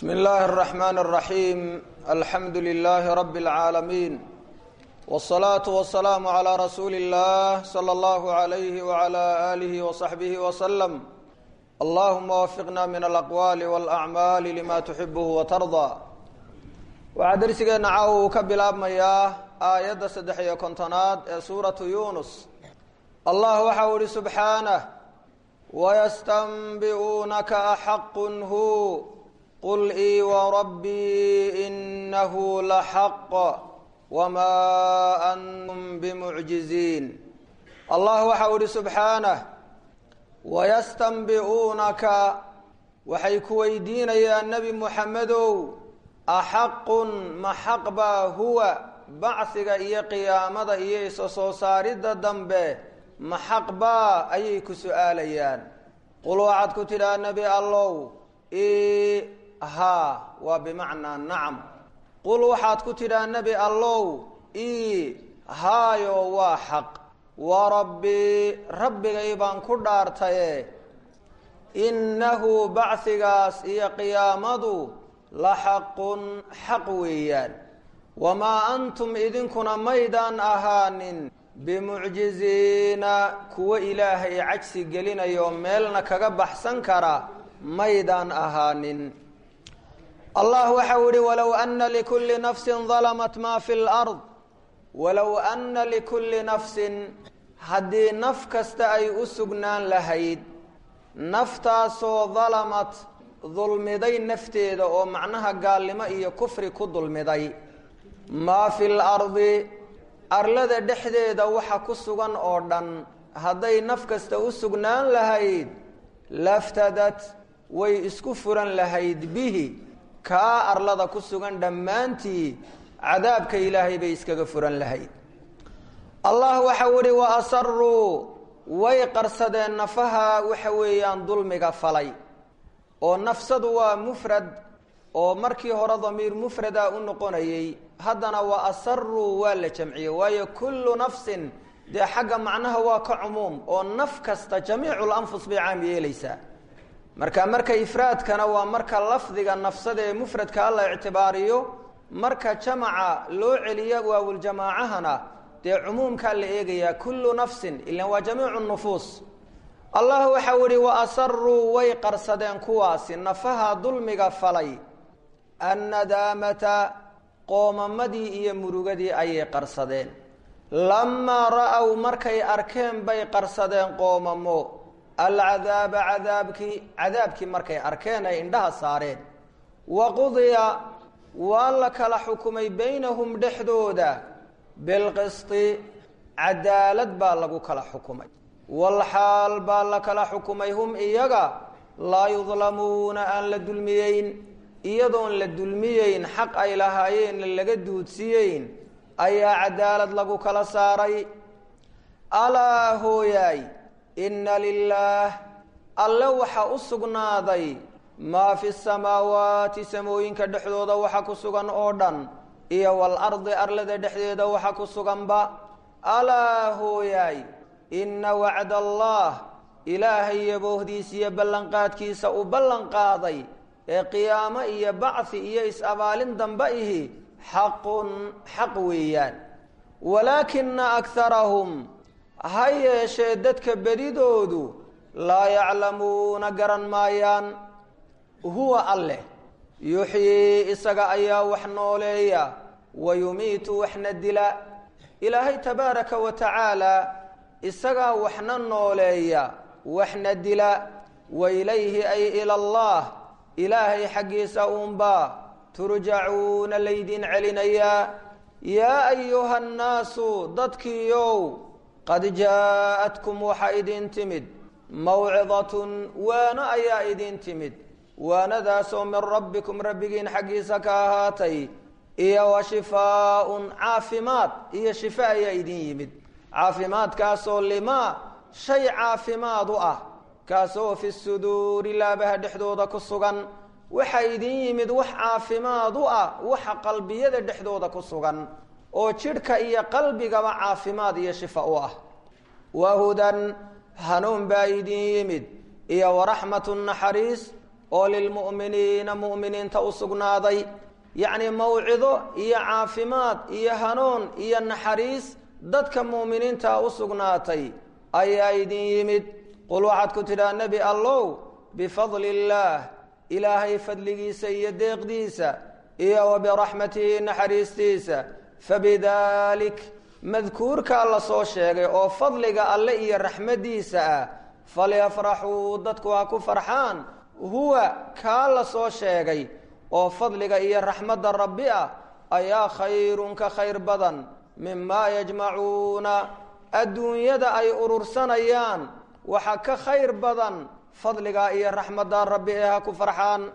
بسم الله الرحمن الرحيم الحمد لله رب العالمين والصلاة والسلام على رسول الله صلى الله عليه وعلى آله وصحبه وسلم اللهم وفقنا من الأقوال والأعمال لما تحبه وترضى waxaa darsigeena caawa uu ka bilaabmayaa aayadda saddex iyo kontonaad ee suuratu yunus allah waxa uu ihi subxaanah wayastanbi'uunaka axaqun hu qul ii warabbii inahu laxaq wamaa antum bimucjiziin allah waxa uu ihi subxaanah wayastanbi'uunaka waxay ku weydiinayaan nebi muxamedow axaqun ma xaq baa huwa bacsiga iyo qiyaamada iyo isa soo saaridda dambe ma xaq baa ayay ku su-aalayaan qul waxaad ku tidhaha nebi allow i haa waa bimacnaa nacam qul waxaad ku tidhaha nebi allow i haayo waa xaq wa rabbii rabbigay baan ku dhaartaye innahu bacsigaas iyo qiyaamadu la xaqun xaq weeyaan wamaa antum idinkuna maydaan ahaanin bimucjiziina kuwo ilaahay cajsi gelinayo meelna kaga baxsan kara maydaan ahaanin allah waxau ihi walow ana likulli nafsin dalamat maa fi lard walow ana likulli nafsin haddii naf kasta ay u sugnaan lahayd naftaasoo dalamat dulmiday nafteeda oo macnaha gaalnimo iyo kufri ku dulmiday maa fi lardi arlada dhexdeeda waxa ku sugan oo dhan hadday naf kasta u sugnaan lahayd laftadat way isku furan lahayd bihi kaa arlada ku sugan dhammaantii cadaabka ilaahay bay iskaga furan lahayd allah waxau ihi wa asaruu way qarsadeen nafaha waxa weeyaan dulmiga falay oo nafsadu waa mufrad oo markii hore damiir mufrada u noqonayey haddana wa asaruu waa la jamciyey waayo kullu nafsin dee xagga macnaha waa ka cumuum oo naf kasta jamiicu lanfus bay caam yeelaysaa marka marka ifraadkana waa marka lafdiga nafsada ee mufradka la ictibaariyo marka jamaca loo celiya waawuljamaacahana dee cumuumkaa la eegayaa kullu nafsin ilan waa jamiicu nufuus allah waxau ihi wa asaruu way qarsadeen kuwaasi nafaha dulmiga falay annadaamata qoomamadii iyo murugadii ayay qarsadeen lamaa ra-ow markay arkeen bay qarsadeen qoomamo alcadaaba cadaabkii cadaabkii markay arkeen ay indhaha saareen wa qudiya waa la kala xukumay baynahum dhexdooda bilqisti cadaalad baa lagu kala xukumay walxaal baa la kala xukumay hum iyaga laa yudlamuuna aan la dulmiyeyn iyadoon la dulmiyeyn xaq ay lahaayeenna laga duudsiyeyn ayaa cadaalad lagu kala saaray alaa hooyaay inna lilaah alle waxa u sugnaaday maa fi samaawaati samooyinka dhexdooda waxa ku sugan oo dhan iyo walardi arlada dhexdeeda waxa ku suganba alaa hooyaay inna wacda allah ilaahay yaboohdiisa iyo ballanqaadkiisa uu ballan qaaday ee qiyaamo iyo bacthi iyo is-abaalin damba ihi xaqun xaq weeyaan walaakina akharahum ha yeeshee dadka bedidoodu laa yaclamuuna garan maayaan huwa alleh yuxyii isaga ayaa wax nooleeya wa yumiitu waxna dila ilaahay tabaaraka wa tacaala isagaa waxna nooleeya waxna dila wa ilayhi ay ila allah ilaahay xaggiisa uunbaa turjacuuna laydin celinayaa yaa ayuha nnaasu dadkiiow qad jaa-atkum waxa idin timid mawcidatun waano ayaa idin timid waanadaasoo min rabbikum rabbigiin xaggiisa ka ahaatay iyo wa shifaaun caafimaad iyo shifa ayaa idin yimid caafimaadkaasoo limaa shay caafimaad u ah kaasoo fi suduuri laabaha dhexdooda ku sugan waxaa idin yimid wax caafimaad u ah waxa qalbiyada dhexdooda ku sugan oo jidhka iyo qalbigaba caafimaad iyo shifa u ah wahudan hanuun baa idin yimid iyo waraxmatu naxariis oo lilmu'miniina mu'miniinta u sugnaaday yacni mawcido iyo caafimaad iyo hanuun iyo naxariis dadka mu'miniinta u sugnaatay ayaa idin yimid qul waxaad ku tidhaha nebi allow bifadli illaah ilaahay fadligiisa iyo deeqdiisa iyo wa biraxmatihi naxariistiisa fabidaalik madkuurkaa la soo sheegay oo fadliga alle iyo raxmaddiisa ah falyafraxuu dadku ha ku farxaan huwa kaa la soo sheegay oo fadliga iyo raxmadda rabbi ah ayaa khayrun ka khayr badan mimaa yajmacuuna adduunyada ay urursanayaan waxa ka khayr badan fadliga iyo raxmadda rabbi ee ha ku farxaan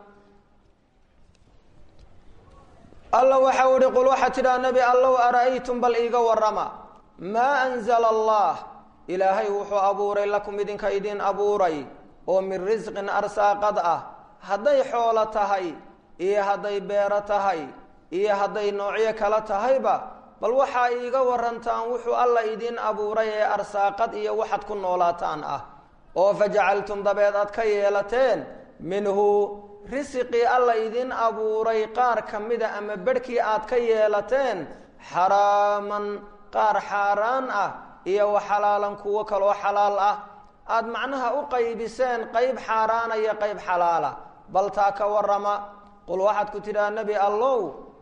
alla waxau ihi qul waxaa tidhaha nebi allow ara'aytum bal iiga warrama maa anzala allah ilaahay wuxuu abuuray lakum idinka idin abuuray oo min risqin arsaaqad ah hadday xoolo tahay iyo hadday beero tahay iyo hadday noocyo kala tahayba bal waxaa iiga warantaan wuxuu alla idin abuuray ee arsaaqad iyo waxaad ku noolaataan ah oo fajacaltum dabeed aad ka yeelateen minhu risiqii alla idin abuuray qaar ka mida ama bedhkii aad ka yeelateen xaraaman qaar xaaraan ah iyo wa xalaalan kuwo kaloo xalaal ah aada macnaha u qaybiseen qayb xaaraana iyo qayb xalaala bal taa ka warrama qul waxaad ku tidhaha nebi allow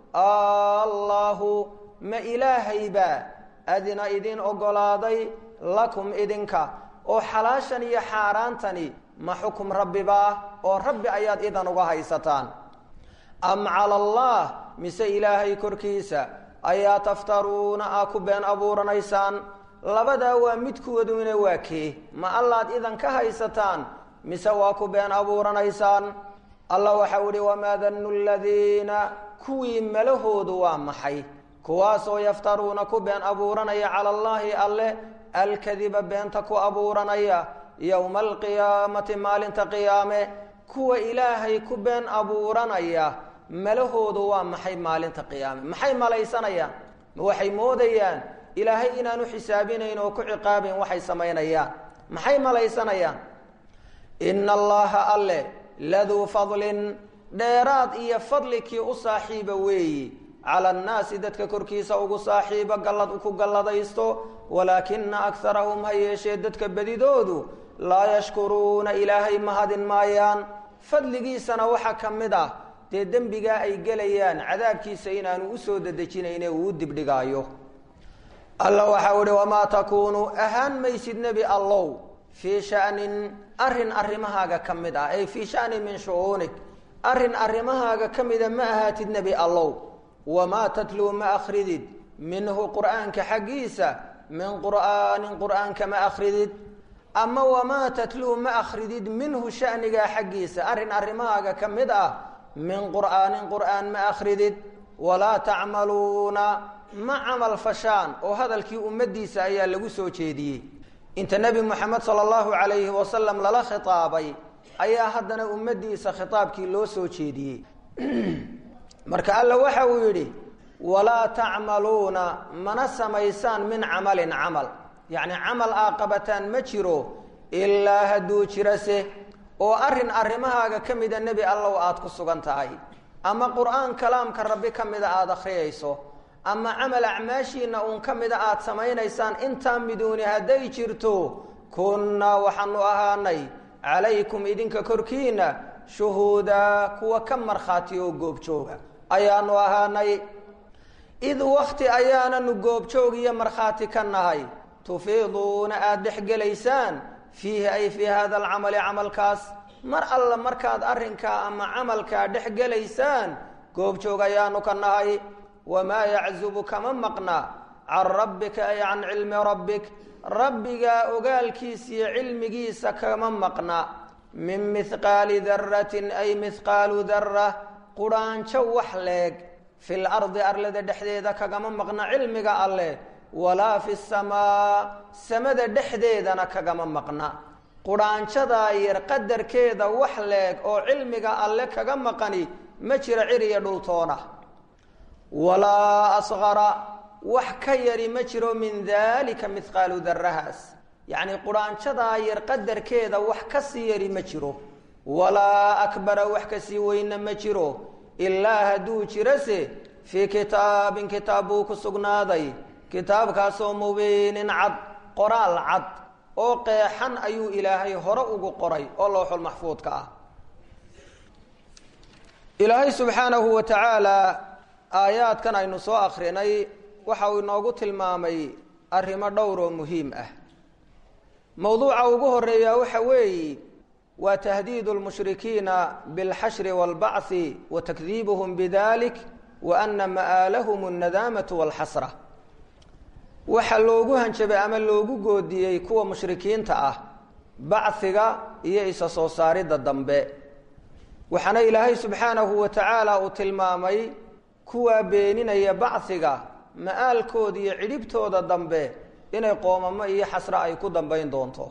allaahu ma ilaahaybaa adina idin oggolaaday lakum idinka oo xalaashan iyo xaaraantani ma xukum rabbibaa oo rabbi ayaad idan uga haysataan am cala allah mise ilaahay korkiisa ayaa taftaruuna aa ku been abuuranaysaan labadaa waa midkooduna waa kee ma allaad idan ka haysataan mise waa ku been abuuranaysaan allah waxau ihi wamaa danu ladiina kuwii malahoodu waa maxay kuwaasoo yaftaruuna ku been abuuranaya cala allaahi alle alkadiba beenta ku abuuranaya yowma alqiyaamati maalinta qiyaame kuwa ilaahay ku been abuuranaya malahoodu waa maxay maalinta qiyaame maxay malaysanayaan ma waxay moodayaan ilaahay inaanu xisaabinayn oo ku ciqaabayn waxay samaynayaan maxay malaysanayaan ina allaha alle laduu fadlin dheeraad iyo fadlikii u saaxiiba weeyi cala annaasi dadka korkiisa ugu saaxiiba gallad ku galladaysto walaakina akarahum ha yeeshee dadka bedidoodu laa yashkuruuna ilaahay mahadin maayaan fadligiisana waxaa ka mid ah dee dembigaa ay gelayaan cadaabkiisa inaanu usoo dedejinayne uu u dibdhigaayo alla waxau ihi wamaa takuunu ahaan maysid nebi allow fii shanin arrin arrimahaaga ka mid ah ay fii shanin min shu'uunik arrin arrimahaaga ka mida ma ahaatid nebi allow wamaa tatluu ma akridid minhu qur'aanka xaggiisa min qur'aanin qur'aanka ma akridid ama wamaa tatluu ma akridid minhu shanigaa xaggiisa arrin arrimahaaga ka mid ah min qur'aanin qur'aan ma akridid walaa tacmaluuna ma camal fashaan oo hadalkii ummaddiisa ayaa lagu soo jeediyey inta nebi moxamed sala allahu calayhi wasalam lala khitaabay ayaa haddana ummaddiisa khitaabkii loo soo jeediyey marka alla waxa uu yidhi walaa tacmaluuna mana samaysaan min camalin camal yacni camal aa qabataan ma jiro ilaa hadduu jirase oo arrin arrimahaaga ka mida nebi allow aada ku sugan tahay ama qur-aan kalaamka rabbi ka mida aada akhriyayso ama camal acmaashiina uun ka mida aada samaynaysaan intaa miduuni hadday jirto kunnaa waxaanu ahaanay calaykum idinka korkiina shuhuudaa kuwa ka markhaati oo goobjooga ayaanu ahaanay id wakti ayaananu goobjoog iyo markhaati ka nahay tufiiduuna aada dhexgelaysaan fiihi ay fii hada alcamali camalkaas mar alla markaad arrinkaa ama camalkaa dhexgelaysaan goobjoog ayaanu ka nahay wamaa yaczubu kama maqna can rabbika ay can cilmi rabbik rabbigaa ogaalkiisa iyo cilmigiisa kama maqna min mihqaali daratin ay mihqaalu dara qudhaanjo wax leeg fil ardi arlada dhexdeeda kagama maqna cilmiga alleh walaa fi samaa samada dhexdeedana kagama maqna qudhaanjadaa yar qadarkeeda wax leeg oo cilmiga alle kaga maqani ma jiro ciriya dhultoona walaa asqara wax ka yari ma jiro min daalika mihqaalu darahaas yacni qudhaanjadaa yar qadarkeeda wax ka sii yari ma jiro walaa akbara wax kasii weyna ma jiro ilaa hadduu jirase fii kitaabin kitaab buu ku sugnaaday kitaabkaasoo mubiinin cad qoraal cad oo qeexan ayuu ilaahay hore ugu qoray oo lowxul maxfuudka ah ilaahay subxaanahu wa tacaala aayaadkan aynu soo akrinay waxa uu inoogu tilmaamay arrimo dhowr oo muhiim ah mowduuca ugu horeeya waxa weeye waa tahdiidu lmushrikiina bilxashri waalbacthi wa takdiibuhum bidalik wa ana ma'aalahum alnadaamatu walxasra waxa loogu hanjabay ama loogu goodiyey kuwa mushrikiinta ah bachiga iyo isa soo saaridda dambe waxaana ilaahay subxaanahu wa tacaala uu tilmaamay kuwaa beeninaya bachiga ma-aalkooda iyo cidhibtooda dambe inay qoomamo iyo xasre ay ku dambayn doonto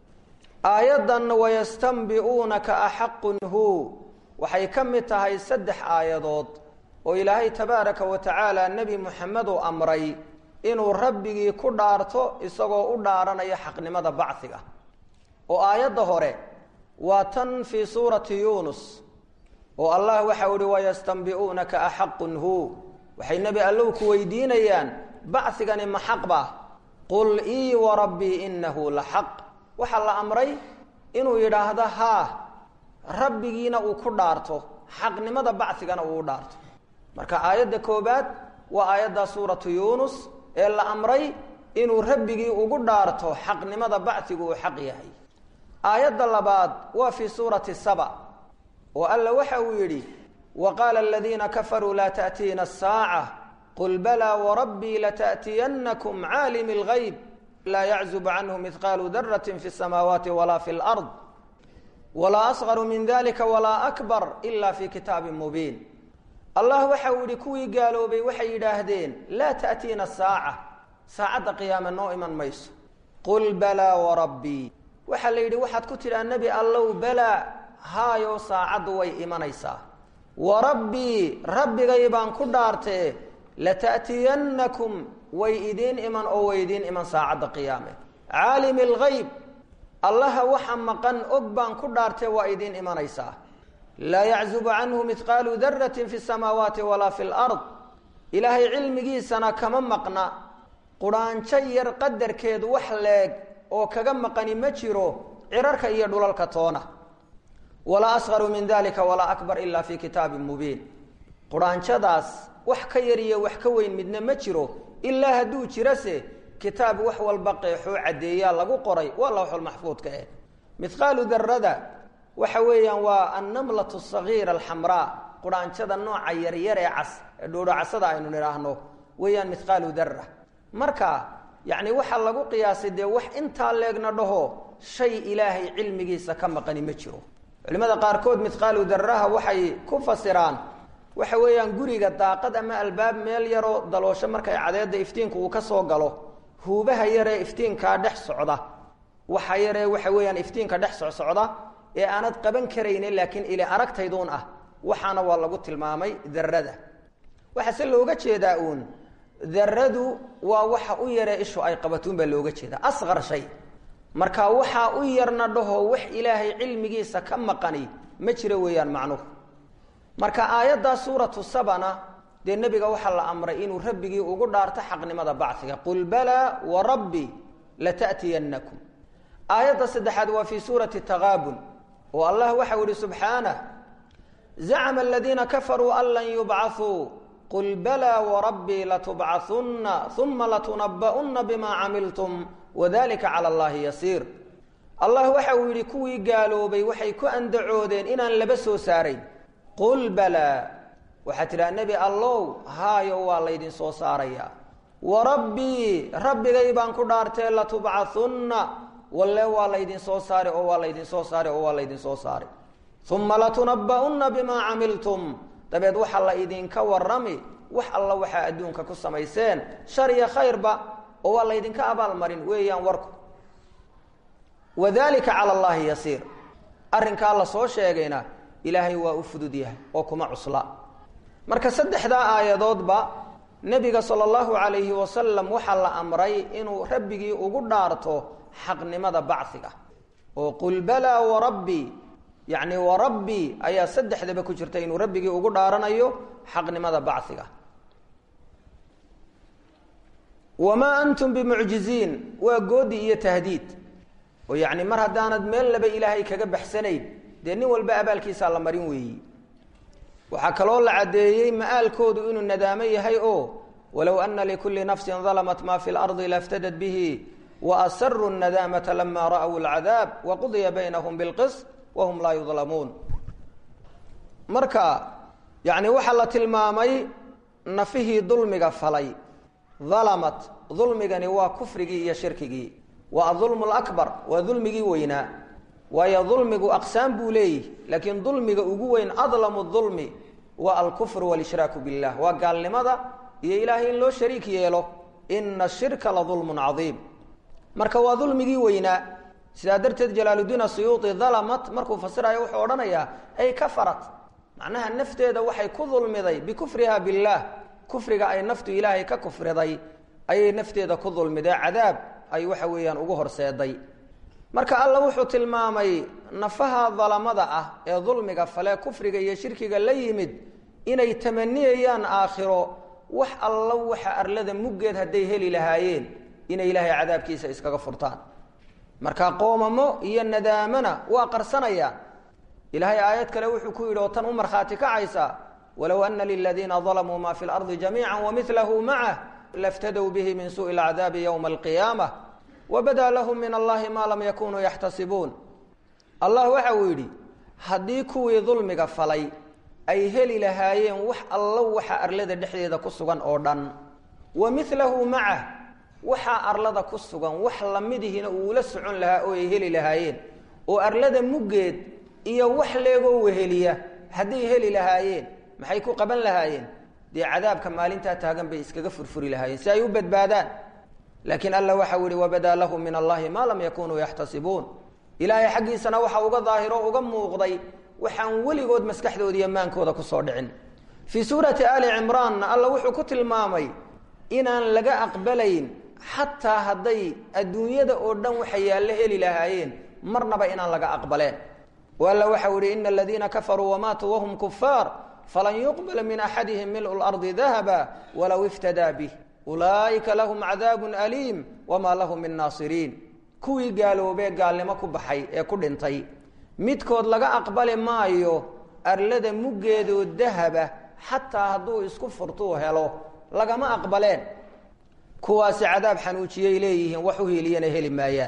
aayaddan wayastanbi'uunaka axaqun hu waxay ka mid tahay saddex aayadood oo ilaahay tabaaraka wa tacaala nebi moxamed uu amray inuu rabbigii ku dhaarto isagoo u dhaaranaya xaqnimada bachiga oo aayadda hore waa tan fii suurati yuunus oo allah waxau ihi wayastanbi'uunaka axaqun hu waxay nebi allow ku weydiinayaan bachigani ma xaq ba qul ii warabbii inahu la xaq waxaa la amray inuu yidhaahdo haa rabbigiina uu ku dhaarto xaqnimada bachigana uu u dhaarto marka aayadda koobaad waa aayadda suuratu yuunus ee la amray inuu rabbigii ugu dhaarto xaqnimada bachigu uu xaq yahay aayadda labaad waa fii suurati saba oo alla waxa uu yidhi waqaala aladiina kafaruu laa taأtiina الsaaca qul balaa warabbii latأtiyanakum caalimi اlgayb laa yaczub canhu mihqaalu darati fi الsamaawaati walaa fi اlأrض walaa asغaru min dalika walaa akbar ila fi kitaabi mubiin allah waxa uu yihi kuwii gaaloobay waxay yidhaahdeen laa taأtiina saaca saacadda qiyaame noo iman mayso qul balaa warabbii waxaa la yidhi waxaad ku tidhaa nebi allow balaa haayo saacaddu way imanaysaa warabbii rabbigay baan ku dhaartee lata'tiyannakum way idiin iman oo way idiin iman saacadda qiyaame caalimi algayb allaha waxa maqan og baan ku dhaartee waa idiin imanaysaa laa yaczubu canhu mihqaalu daratin fi samaawaati walaa fi lard ilaahay cilmigiisana kama maqna qudhaanjo yar qadarkeedu wax leeg oo kaga maqani ma jiro cirarka iyo dhulalka toona walaa asqaru min dalika walaa akbar ila fi kitaabin mubiin qudhaanjadaas wax ka yar iyo wax ka weyn midna ma jiro ilaa hadduu jirase kitaab wax walba qeexoo caddeeyaa lagu qoray waa lawxulmaxfuudka eh mihqaalu darada waxa weeyaan waa annamlatu sagiira alxamraa qudhaanjada nooca yaryar ee cas ee dhuudhacasada aynu nidhaahno weeyaan mihqaalu dara marka yacni waxaa lagu qiyaasay dee wax intaa leegna dhaho shay ilaahay cilmigiisa ka maqani ma jiro culimada qaarkood mihqaalu daraha waxay ku fasiraan waxa weeyaan guriga daaqad ama albaab meel yaroo daloosho markay cadeedda iftiinku uu ka soo galo huubaha yaree iftiinkaa dhex socda waxa yaree waxa weeyaan iftiinka dhex socsocda ee aanad qaban karaynin laakiin ili aragtayduun ah waxaana waa lagu tilmaamay darada waxaa se looga jeedaa uun daradu waa waxa u yaree ishu ay qabatuun baa looga jeedaa asqar shay marka waxaa u yarna dhaho wax ilaahay cilmigiisa ka maqani ma jiro weeyaan macnuhu marka aayaddaa suuratu sabana dee nebiga waxaa la amray inuu rabbigii ugu dhaarto xaqnimada bachiga qul balaa warabbi lata'tiyannakum aayadda saddexaad waa fii suurati taqaabun oo allah waxau ihi subxaanah zacma aladiina kafaruu an lan yubcaثuu qul balaa warabbii latubcahunna uma latunaba'unna bima camiltum wadalika cala allahi yasiir allah waxa uu yidhi kuwii gaaloobay waxay ku andacoodeen inaan laba soo saarayn qul balaa waxaad tidhaha nebi allow haayo waa laydin soo saarayaa warabbii rabbigay baan ku dhaartee latubcahunna walle waa laydin soo saari oo waa laydin soo saari oo waa laydin soo saari uma latunaba'unna bimaa camiltum dabeed waxaa la idinka warami wax alla waxaa adduunka ku samayseen shar iyo khayrba oo waa laydinka abaalmarin weeyaan warku wadalika cala allahi yasiir arrinkaa la soo sheegayna ilaahay waa u fudud yahay oo kuma cusla marka saddexdaa aayadoodba nebiga sala allahu calayhi wasalam waxaa la amray inuu rabbigii ugu dhaarto xaqnimada bachiga oo qul balaa warabbii yacni wa rabbii ayaa saddexdaba ku jirta inuu rabbigii ugu dhaaranayo xaqnimada bachiga wamaa antum bimucjiziin waa goodi iyo tahdiid oo yacni mar haddaanad meel laba ilaahay kaga baxsanayn dee nin walba abaalkiisaa la marin weeyi waxaa kaloo la caddeeyey ma'aalkoodu inuu nadaamo yahay oo walow ana likulli nafsin dalamat ma fi lardi laftadad bihi waasaruu nadaamata lama ra'w alcadaab waqudiya baynahum bilqis wahum laa yudlamuun marka yani waxaa la tilmaamay nafihii dulmiga falay dalamat dulmigani waa kufrigii iyo shirkigii waa adulmu lakbar waa dulmigii weynaa waayo dulmigu aqsaam buu leeyihi laakiin dulmiga ugu weyn adlamu dulmi waa alkufru walishraaku billah waa gaalnimada iyo ilaahay in loo shariik yeelo ina shirka la dulmun cadiim marka waa dulmigii weynaa sidaa darteed jalaaludiin asuyuuti dalamat markuu fasirayo wuxuu odhanayaa ay kafarat macnaha nafteeda waxay ku dulmiday bikufriha billaah kufriga ay naftu ilaahay ka kufriday ayay nafteeda ku dulmiday cadaab ay waxa weeyaan ugu horseeday marka alla wuxuu tilmaamay nafaha dalamada ah ee dulmiga fale kufriga iyo shirkiga la yimid inay tamaniyayaan aakhiro wax allo waxa arlada muggeed hadday heli lahaayeen inay ilaahay cadaabkiisa iskaga furtaan marka qoomamo iyo nadaamana waa qarsanayaan ilaahay aayad kale wuxuu ku yidhi oo tan u markhaati kacaysa walow ana liladiina dalamuu ma fi lardi jamiica wamilahu macah laftadow bihi min suui lcadaabi ywma alqiyaamah wabada lahum min allahi ma lam yakunuu yaxtasibuun allah waxa uu yidhi haddii kuwii dulmiga falay ay heli lahaayeen wax allo waxa arlada dhexdeeda ku sugan oo dhan wa milahu macah waxaa arlada ku sugan wax lamidihina uula socon lahaa oo ay heli lahaayeen oo arlada muggeed iyo wax leegoo weheliya hadday heli lahaayeen maxay ku qaban lahaayeen dee cadaabka maalintaa taagan bay iskaga furfuri lahaayeen si ay u badbaadaan laakiin alla waxau yihi wabadaa lahum min allahi maa lam yakunuu yaxtasibuun ilaahay xaggiisana waxa uga daahiro uga muuqday waxaan weligood maskaxdooda iyo maankooda kusoo dhicin fii suurati ali cimraanna alla wuxuu ku tilmaamay inaan laga aqbalayn xataa hadday adduunyada oo dhan waxa yaallo heli lahaayeen marnaba inaan laga aqbaleen o alla waxau ihi ina aladiina kafaruu wamaatuu wahum kufaar falan yuqbala min axadihim mil'u lardi dahaba walow iftadaa bih ulaa'ika lahum cadaabun aliim wamaa lahum min naasiriin kuwii gaaloobee gaalnimo ku baxay ee ku dhintay midkood laga aqbali maayo arlada muggeedoo dahaba xataa hadduu isku furtuu helo lagama aqbaleen kuwaasi cadaab xanuujiyay leeyihiin wax u hiiliyana heli maayaan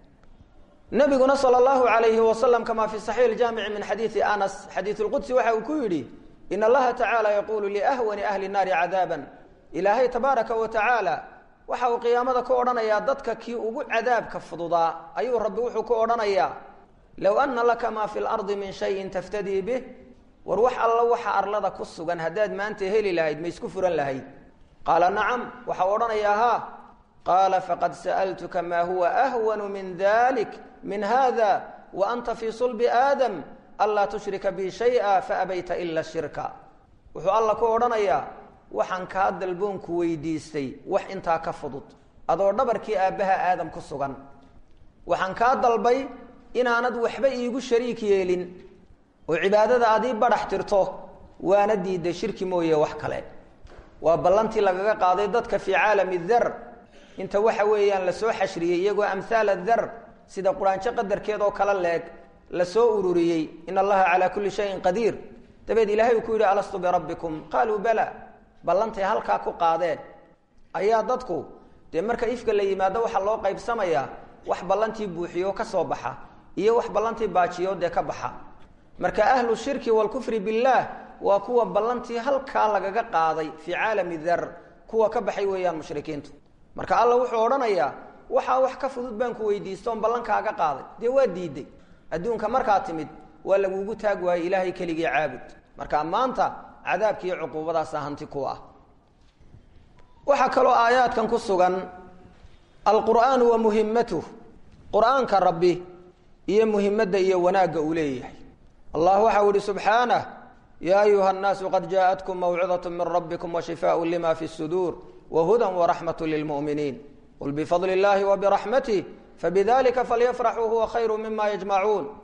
nabiguna sal allahu alayhi wasalam kamaa fi saxiix jaamici min xadiidi anas xadiid lqudsi waxa uu ku yidhi in allaha tacaala yaquulu liahwani ahli naari cadaaban ilaahay tabaaraka wa tacaala waxa uu qiyaamada ku odhanayaa dadka kii ugu cadaabka fududaa ayuu rabbi wuxuu ku odhanayaa low ana laka maa fi lardi min shayin taftadii bih war wax alla waxa arlada ku sugan haddaad maanta heli lahayd ma isku furan lahayd qaala nacam waxau odhanayaa haa qaala faqad sa'altuka maa huwa ahwanu min dalik min hada wa anta fii sulbi aadam anlaa tushrika bi shaya faabayta ila shirka wuxuu alla ku odhanayaa waxaan kaa dalboonku weydiistay wax intaa ka fudud adoo dhabarkii aabbaha aadam ku sugan waxaan kaa dalbay inaanad waxba iigu shariik yeelin oo cibaadada aad ii badhax tirto waana diiday shirki mooye wax kale waa ballantii lagaga qaaday dadka fii caalami dar inta waxa weeyaan lasoo xashriyey iyagoo amhaala dar sida quraanjo qadarkeed oo kala leeg lasoo ururiyey in allaha calaa kulli shayin qadiir dabeed ilahay uu ku yidhi alastu birabbikum qaaluu bala ballantay halkaa ku qaadeen ayaa dadku dee marka ifka la yimaado waxaa loo qaybsamayaa wax ballantii buuxiyo ka soo baxa iyo wax ballantii baajiyo dee ka baxa marka ahlu shirki waalkufri billaah waa kuwa ballantii halkaa lagaga qaaday fii caalami dar kuwa ka baxay weeyaan mushrikiintu marka alla wuxuu odhanayaa waxaa wax ka fudud baan ku weydiista oon ballankaaga qaaday dee waa diiday adduunka markaa timid waa lagugu taag waayey ilaahay keligii caabud marka maanta cadaabkiiyo cuquubadaasa hanti ku ah waxaa kaloo aayaadkan ku sugan alqur'aanu wa muhimatuh qur'aanka rabbi iyo muhimadda iyo wanaagga uu leeyahay allah waxau ihi subxaanah ya ayuha الnaasu qad jaaءatkum mawcidaة min rabbikum washifaaء lima fi الsuduur wahuda waraxmaة lilmuؤminiin qul bifadli اllahi wbiraxmatih fabidalika falyafraxuu huwa khayru mima yajmacuun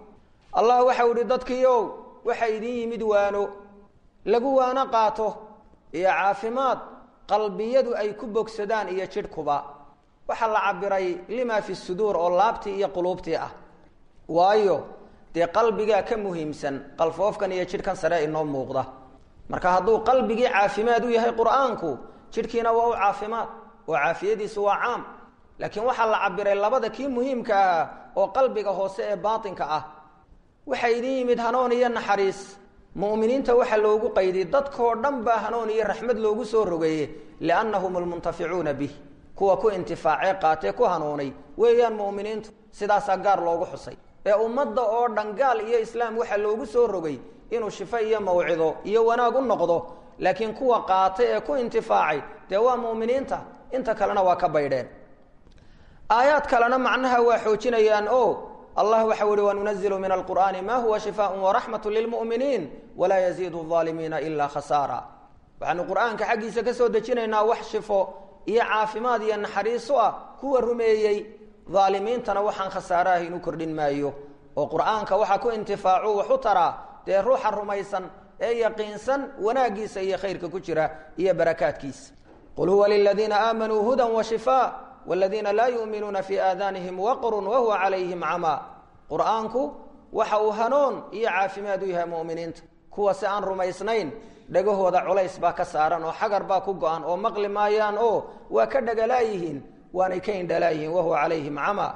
allah waxau ihi dadkiiow waxa idin yimid waano lagu waano qaato iyo caafimaad qalbiyadu ay ku bogsadaan iyo jidhkuba waxaa la cabiray lima fi suduur oo laabtii iyo quluubtii ah waayo dee qalbigaa ka muhiimsan qalfoofkan iyo jidhkan sare inoo muuqda marka hadduu qalbigii caafimaad u yahay qur-aanku jidhkiina waa u caafimaad oo caafiyadiisu waa caam laakiin waxaa la cabiray labada kii muhiimka ah oo qalbiga hoose ee baatinka ah waxaa idin yimid hanoon iyo naxariis mu'miniinta waxaa loogu qayday dadkoo dhan baa hanoon iyo raxmad loogu soo rogeeye liannahum almuntaficuuna bih kuwa ku intifaacee qaatee ku hanuunay weeyaan mu'miniintu sidaasaa gaar loogu xusay ee ummadda oo dhan gaal iyo islaam waxaa loogu soo rogay inuu shifo iyo mawcido iyo wanaag u noqdo laakiin kuwa qaatay ee ku intifaacay dee waa mu'miniinta inta kalena waa ka baydheen aayaad kalena macnaha waa xoojinayaan o allah waxau ihi wanunazilu min alqur'aani ma huwa shifaaء waraxmat lilmu'miniin walaa yaziidu الظaalimiina ila khasaara waxaanu qur'aanka xaggiisa ka soo dejinaynaa wax shifo iyo caafimaad iyo naxariiso ah kuwa rumeeyey aalimiintana waxaan khasaaraah inu kordhin maayo oo qur'aanka waxaa ku intifaacu wax u taraa dee ruuxa rumaysan ee yaqiinsan wanaagiisa iyo khayrka ku jira iyo barakaadkiisa qul huwa liladiina aamanuu huda washifaa wladiina laa yuminuuna fii aadanihim waqrun wahuwa calayhim camaa qur'aanku waxa uu hanuun iyo caafimaad u yahay mu'miniinta kuwa si aan rumaysnayn dhegahooda culays baa ka saaran oo xagar baa ku go-an oo maqli maayaan oo waa ka dhagalaayihiin waanay ka indhalaayihiin wahuwa calayhim camaa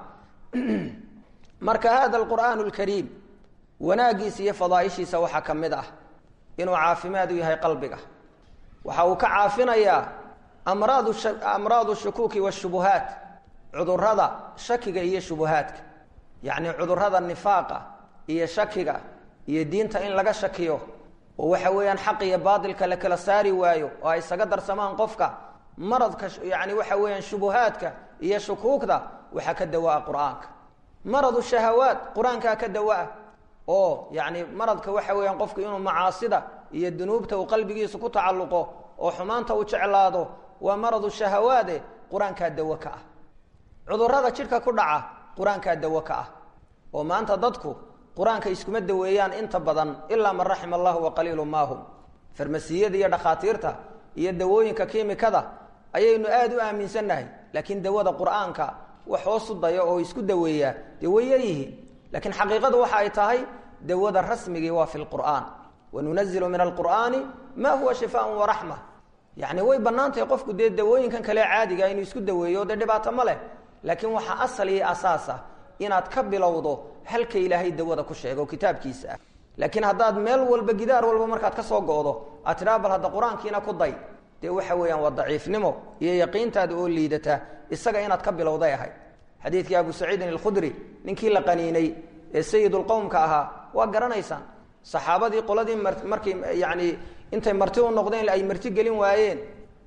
marka hada alqur'aan alkariim wanaagiisa iyo fadaaishiisa waxaa ka mid ah inuu caafimaad u yahay qalbiga waxa uu ka caafinayaa amraad amraadu shukuuki washubuhaat cudurada shakiga iyo shubuhaadka yacni cudurada nifaaqa iyo shakiga iyo diinta in laga shakiyo oo waxa weeyaan xaq iyo baatilka la kala saari waayo oo ay isaga darsamaan qofka maradka yani waxa weeyaan shubuhaadka iyo shukuugda waxaa ka dawaa qur-aanka maradu shahawaat qur-aankaa ka dawaa oo yani maradka waxa weeyaan qofku inuu macaasida iyo dunuubta uu qalbigiisa ku tacalluqo oo xumaanta uu jeclaado waa maradu shahawaade qur-aankaa dawo ka ah cudurada jidhka ku dhaca qur-aankaa dawo ka ah oo maanta dadku qur-aanka iskuma daweeyaan inta badan ilaa man raxima allahu waqaliilu maahum farmasiyada iyo dhakhaatiirta iyo dawooyinka kiimikada ayaynu aada u aaminsannahay laakiin dawada qur-aanka wax hoosu daya oo isku daweeyaa dee way yaryihiin laakiin xaqiiqadu waxa ay tahay dawada rasmigii waa fi lqur'aan wanunazilu min alqur'aani ma huwa shifaaء waraxma yani way bannaan tahay qofku dee dawooyinkan kale caadiga inuu isku daweeyo dee dhibaato ma leh laakiin waxaa asal iyo asaas ah inaad ka bilowdo halka ilaahay dawada ku sheego kitaabkiisa ah laakiin haddaad meel walba gidaar walba markaad ka soo go'do aad tidhaha bal hadda qur-aankiina ku day dee waxa weeyaan waa daciifnimo iyo yaqiintaada oo liidata isaga inaad ka bilowday ahayd xadiidkii abu saciidin alkhudri ninkii la qaniinay ee sayidulqowmka ahaa waa garanaysaan saxaabadii qoladii markay yani intay marti u noqdeen ay marti gelin waayeen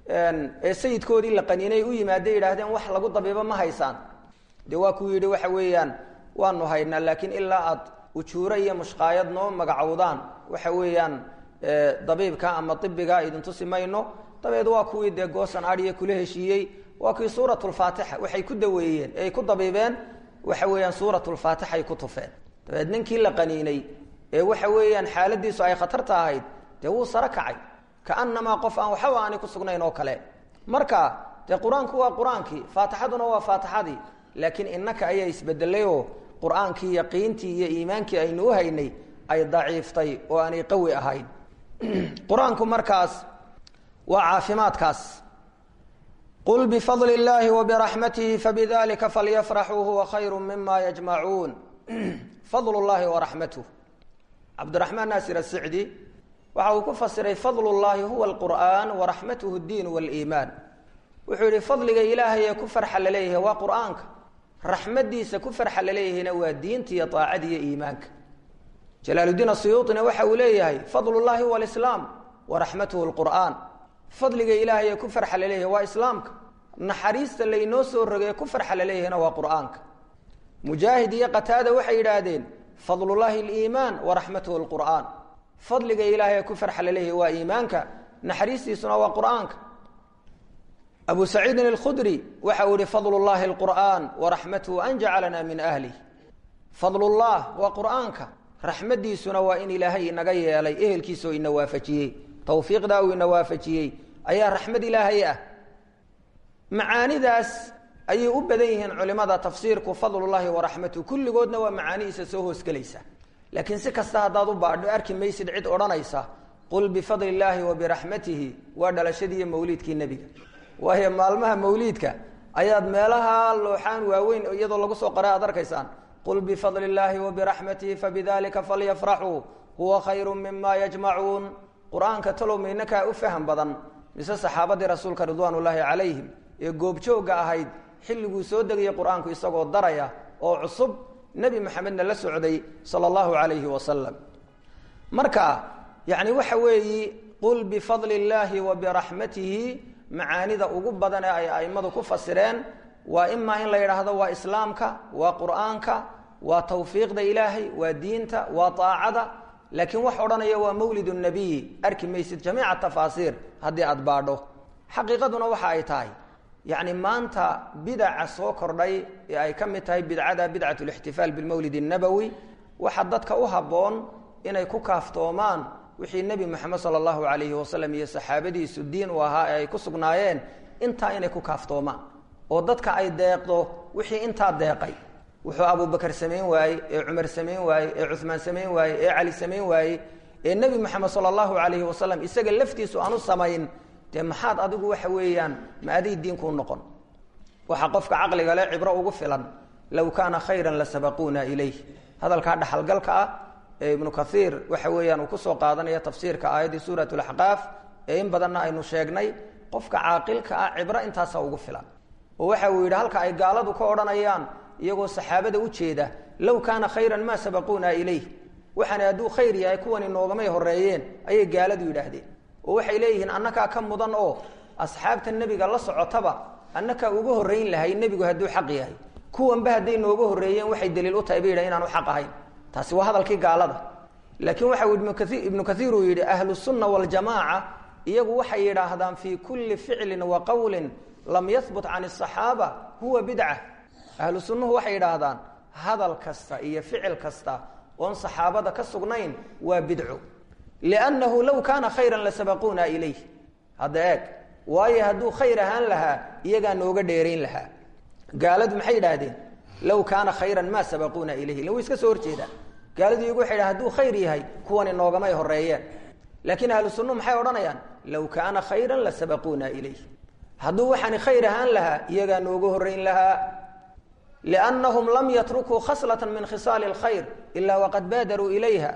ee sayidkoodii la qaniinay u yimaadey yidhaahdeen wax lagu dabiibo ma haysaan dee waa kuu yidhi waxa weeyaan waanu haynaa laakiin ilaa aad ujuuro iyo mushqaayad noo magacowdaan waxa weeyaan dabiibka ama ibiga idin tusi mayno dabeed waa kuwii dee goosan adiya kula heshiiyey waa kuwii suurat lfaatixa waxay ku daweeyeen ay ku dabiibeen waxa weeyaan suurat lfaatixa ay ku tufeen dabeed ninkii la qaniinay ee waxa weeyaan xaaladiisu ay khatarta ahayd dee wuu saro kacay kaanamaa qof aan waxba aanay ku sugnayn oo kale marka dee qur-aanku waa qur-aankii faatixaduna waa faatixadii laakiin innaka ayaa isbedelayoo qur-aankii yaqiintii iyo iimaankii aynu u haynay ay daciiftay oo aanay qawi ahayn qur-aanku markaas waa caafimaadkaas qul bifadli اllahi wbiraxmatihi fabidalika falyafraxuu huwa khayru mima yajmacuun fadl llahi waraxmatuh cabdiraxmaan naasir asicdi waxa uu ku fasiray fadl llahi huwa alqur'an waraxmatuhu اdiin wاliimaan wuxuu yihi fadliga ilaahay ee ku farxa laleeyahay waa qur'aanka raxmadiisa ku farxa laleeyahayna waa diinta iyo aacada iyo iimaanka jalaaludiin asuyuuطina waxa uu leeyahay fadl llahi huwa alislaam waraxmatuhu lqur'aan fadliga ilaahay ee ku farxa laleeyahay waa islaamka naxariista laynoo soo rogay ee ku farxa laleeyahayna waa qur'aanka mujaahid iyo qataada waxay yidhaahdeen fadlullahi aliimaan waraxmatuhu lqur'aan fadliga ilaahay ee ku farxa laleeyahay waa iimaanka naxariistiisuna waa qur'aanka abu saciidin alkhudri waxa uu yihi fadl llahi alqur'aan waraxmatuhu an jacalana min ahlih fadlullah waa qur'aanka raxmaddiisuna waa in ilaahay inaga yeelay ehelkiisoo ina waafajiyey tawfiiqdaa uu ina waafajiyey ayaa raxmad ilaahay ah macaanidaas ayay u badan yihiin culimada tafsiirku fadlullaahi waraxmatuhu kulligoodna waa macaanihiisa soo hoosgelaysa laakiin si kasta haddaad u baadho arki maysid cid odhanaysa qul bifadli illaahi wa biraxmatihi waa dhalashadiiyo mawliidkii nebiga waayo maalmaha mawliidka ayaad meelaha looxaan waaweyn iyadoo lagu soo qora aad arkaysaan qul bifadli illaahi wa biraxmatihi fabidalika falyafraxuu huwa khayru mima yajmacuun qur-aanka talow maynakaa u faham badan mise saxaabadii rasuulka ridwaan ullaahi calayhim ee goobjoogga ahayd xilliguu soo degayay qur-aanku isagoo daraya oo cusub nebi maxamedna la socday sala allahu calayhi wasalam marka yacni waxa weeyi qul bifadli illaahi wa biraxmatihi macaanida ugu badan ee ay a'immadu ku fasireen waa imaa in la yidhaahdo waa islaamka waa qur'aanka waa tawfiiqda ilaahay waa diinta waa aacada laakiin wax odhanaya waa mawlid nabiyi arki maysid jamiica tafaasiir haddii aad baadho xaqiiqaduna waxa ay tahay yacni maanta bidaca soo kordhay ee ay ka mid tahay bidcada bidcat lixtifaal bilmawlid الnabowi waxa dadka u habboon inay ku kaaftoomaan wixii nebi moxamed sala allahu calayhi wasalam iyo saxaabadiisu diin u ahaa ee ay ku sugnaayeen intaa inay ku kaaftoomaan oo dadka ay deeqdo wixii intaa deeqay wuxuu abubakar samayn waayey ee cumar samayn waayey ee cumaan samayn waayey ee cali samayn waayey ee nebi moxamed sala allahu calayhi wasalam isaga laftiisu aanu samayn dee maxaad adigu waxa weeyaan ma aday diinkuu noqon waxaa qofka caqliga le cibro ugu filan low kaana khayran lasabaquuna ilayh hadalkaa dhaxalgalka ah ee ibnu kaiir waxa weeyaan uu kusoo qaadanaya tafsiirka aayaddii suurat laxqaaf ee in badanna aynu sheegnay qofka caaqilka ah cibro intaasa ugu filan oo waxa uu yidhi halka ay gaaladu ka odhanayaan iyagoo saxaabada u jeeda low kaana khayran maa sabaquuna ilayh waxaana hadduu khayr yahay kuwani noogamay horeeyeen ayay gaaladu yidhaahdeen oo waxay leeyihiin annakaa ka mudan oo asxaabta nebiga la socotaba annakaa uga horrayn lahay nebigu hadduu xaq yahay kuwanba hadday nooga horreeyeen waxay daliil u tahay ba yidhah inaanu xaq ahayn taasi waa hadalkii gaalada laakiin waxa ibnu kaiir uu yidhi ahlu sunna waljamaaca iyagu waxay yidhaahdaan fii kulli ficlin wa qowlin lam yahbut can asaxaaba huwa bidca ahlu sunnuhu waxay yidhaahdaan hadal kasta iyo ficil kasta oon saxaabada ka sugnayn waa bidco liannahu low kaana khayran lasabaquuna ilayh hadda eeg waayo hadduu khayr ahaan lahaa iyagaa nooga dheerayn lahaa gaaladu maxay yidhaahdeen low kaana khayran maa sabaquuna ilayhi la way iska soo horjeedaan gaaladu iyagu waxay dhahan haduu khayr yahay kuwani noogamay horeeyeen laakiin ahlu sunnuhu maxay odhanayaan low kaana khayran lasabaquuna ilayh hadduu waxaani khayr ahaan lahaa iyagaa nooga horrayn lahaa liannahum lam yatrukuu khaslatan min khisaali alkhayr ilaa waqad baadaruu ilayha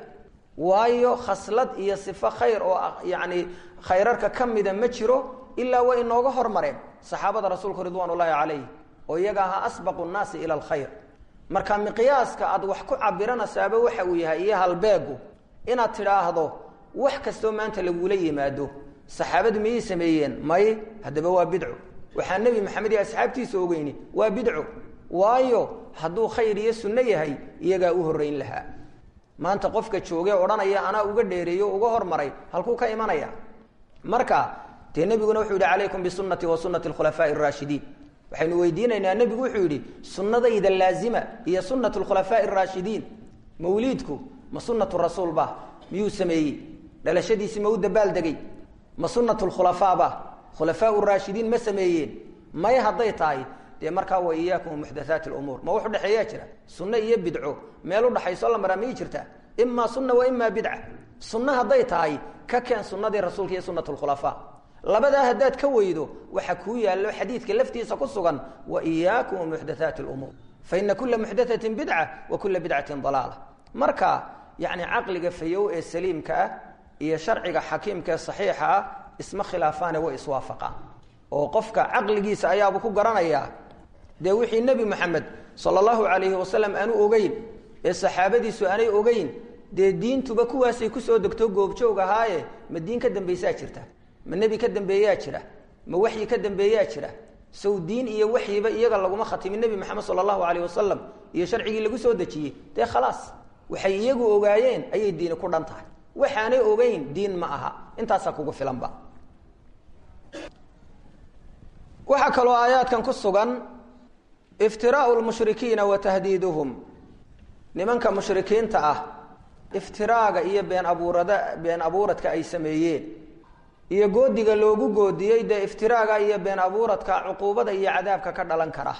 waayo khaslad iyo sifo khayr oo yacni khayrarka ka mida ma jiro ilaa way inooga hormareen saxaabada rasuulku ridwaan ullaahi calayh oo iyaga ahaa asbaqu nnaasi ila alkhayr marka miqyaaska aad wax ku cabiranasaaba waxa uu yahay iyo halbeegu inaad tidhaahdo wax kastoo maanta lagula yimaado saxaabadu miyay sameeyeen may haddaba waa bidco waxaa nebi maxamed iyo asxaabtiisa ogeyni waa bidco waayo hadduu khayr iyo sunno yahay iyagaa u horrayn lahaa maanta qofka joogee odhanaya anaa uga dheereeyo uga hormaray halkuu ka imanaya marka dee nebiguna wuxuu yihi calaykum bisunati wa sunati alkhulafaa'i araashidiin waxaynu weydiinaynaa nebigu wuxuu yidhi sunnadayda laazima iyo sunat lkhulafaa'i araashidiin mawliidku ma sunatu rasuul ba miyuu sameeyey dhalashadiisi ma u dabaaldegay ma sunat lkhulafaa ba khulafaau raashidiin ma sameeyeen may hadday tahay dee markaa wa iyaakum muxdathaati lumuur ma wax udhexeeyaa jira sunno iyo bidco meel udhaxayso la maraa miyay jirtaa imaa sunna wa imaa bidca sunno hadday tahay ka keen sunnadii rasuulka iyo sunat lkhulafaa labadaa haddaad ka weydo waxa kuu yaallo xadiidka laftiisa ku sugan wa iyaakum muxdathaati lumuur fa ina kula muxdathatin bidca wa kula bidcatin dalaala marka yacni caqliga fayow ee saliimka ah iyo sharciga xakiimka ee saxiixa ah isma khilaafaane way iswaafaqaan oo qofka caqligiisa ayaabuu ku garanayaa dee wixii nebi moxamed sala allahu calayhi wasalam aanu ogeyn ee saxaabadiisu aanay ogeyn dee diintuba kuwaasay kusoo degto goobjoog ahaaye ma diin ka dambaysaa jirta ma nebi ka dambeeyaa jira ma waxyi ka dambeeyaa jira sow diin iyo waxyiba iyaga laguma khatimin nebi moxamed sala allahu calayh wasalam iyo sharcigii lagu soo dejiyey dee khalaas waxay iyagu ogaayeen ayay diini ku dhan tahay waxaanay ogeyn diin ma aha intaasaa kugu filanba waxaa kaloo aayaadkan ku sugan iftiraau lmushrikiina wa tahdiiduhum nimanka mushrikiinta ah iftiraaga iyo been abuurada been abuuradka ay sameeyeen iyo goodiga loogu goodiyey dee iftiraaga iyo been abuuradka cuquubada iyo cadaabka ka dhalan kara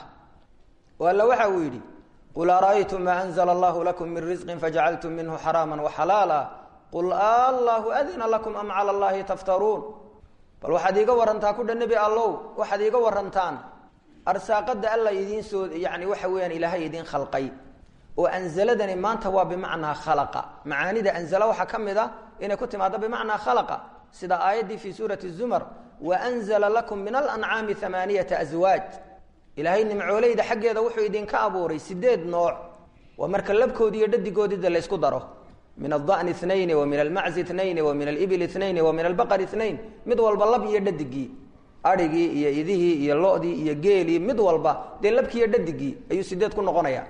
oo alla waxa uu yidhi qul ara'aytum maa anzla allahu lakum min risqin fajacaltum minhu xaraama waxalaala qul allahu adina lakum am cala allahi taftaruun bal waxaad iiga warantaa kudha nebi allow waxaad iiga warantaan arsaaqada alla idiin soo yani waxa weeyaan ilaahay idiin khalqay oo anzaladani maanta waa bimacnaa khalaqa macaanida anzala waxaa ka mid a inay ku timaado bimacnaa khalaqa sida aayaddii fii suurati zumar waanzala lakum min alancaami amaaniyata aswaaj ilaahay nimcooleyda xaggeeda wuxuu idinka abuuray sideed nooc waa marka labkoodi iyo dhadigoodida laysku daro min adani inayn wa min almaczi inayn wa min alibil inayn wa min albaqar inayn mid walba lab iyo dhadigii arigii iyo idihii iyo lodii iyo geelii mid walba dee labkii iyo dhadigii ayuu sideed ku noqonaya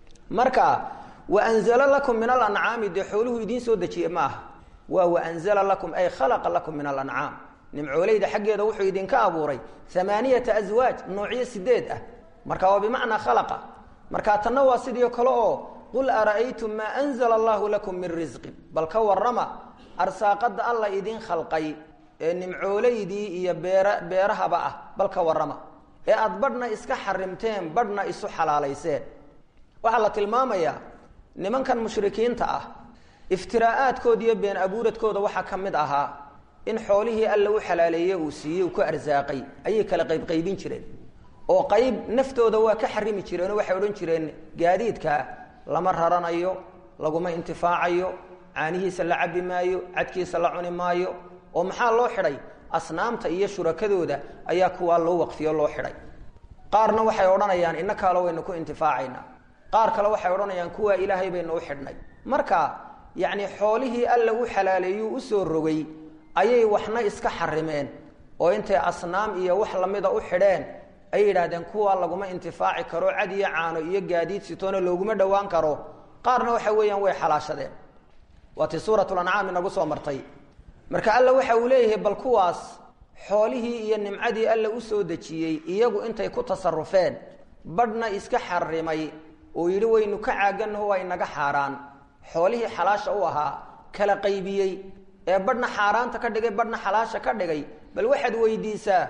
marka waanzala lakum min alancaami dee xooluhu idiin soo dejiye ma aha waa waanzala lakum ay khalaqa lakum min alancaam nimcooleyda xaggeeda wuxuu idinka abuuray amaaniyata aswaaj noocyo sideed ah marka waa bimacnaa khalaqa marka tanna waa sidii kale oo qul ara'aytum maa anzla allahu lakum min risqin bal ka warama arsaaqada alla idin khalqay ee nimcooleydii iyo beera beerahaba ah bal ka warrama ee aada badhna iska xarimteen badhna isu xalaalayseen waxaa la tilmaamayaa nimankan mushrikiinta ah iftiraa'aadkooda iyo been abuuradkooda waxaa ka mid ahaa in xoolihii alla u xalaaleeye uu siiyey uu ku arsaaqay ayay kala qaybqaybin jireen oo qayb naftooda waa ka xarimi jireenoo waxay odhan jireen gaadiidkaa lama raranayo laguma intifaacayo caanihiisa la cabi maayo cadkiisa la cuni maayo oo maxaa loo xidhay asnaamta iyo shurakadooda ayaa kuwaa loo waqfiyo loo xidhay qaarna waxay odhanayaan ina kaalo waynu ku intifaacaynaa qaar kale waxay odhanayaan kuwaa ilaahay baynu u xidhnay marka yacni xoolihii alla u xalaaleeyuu usoo rogay ayay waxna iska xarimeen oo intay asnaam iyo wax lamida u xidheen ay yidhaahdeen kuwaa laguma intifaaci karo cad iyo caano iyo gaadiid sitoona looguma dhowaan karo qaarna waxa weeyaan way xalaashadeen waa ti suuratulancaam inagu soo martay marka alla waxa uu leeyahay bal kuwaas xoolihii iyo nimcadii alla usoo dejiyey iyagu intay ku tasarufeen badhna iska xarimay oo yidhi waynu ka caaganaho waa inaga xaaraan xoolihii xalaasha u ahaa kala qaybiyey ee badhna xaaraanta ka dhigay badhna xalaasha ka dhigay bal waxaad weydiisaa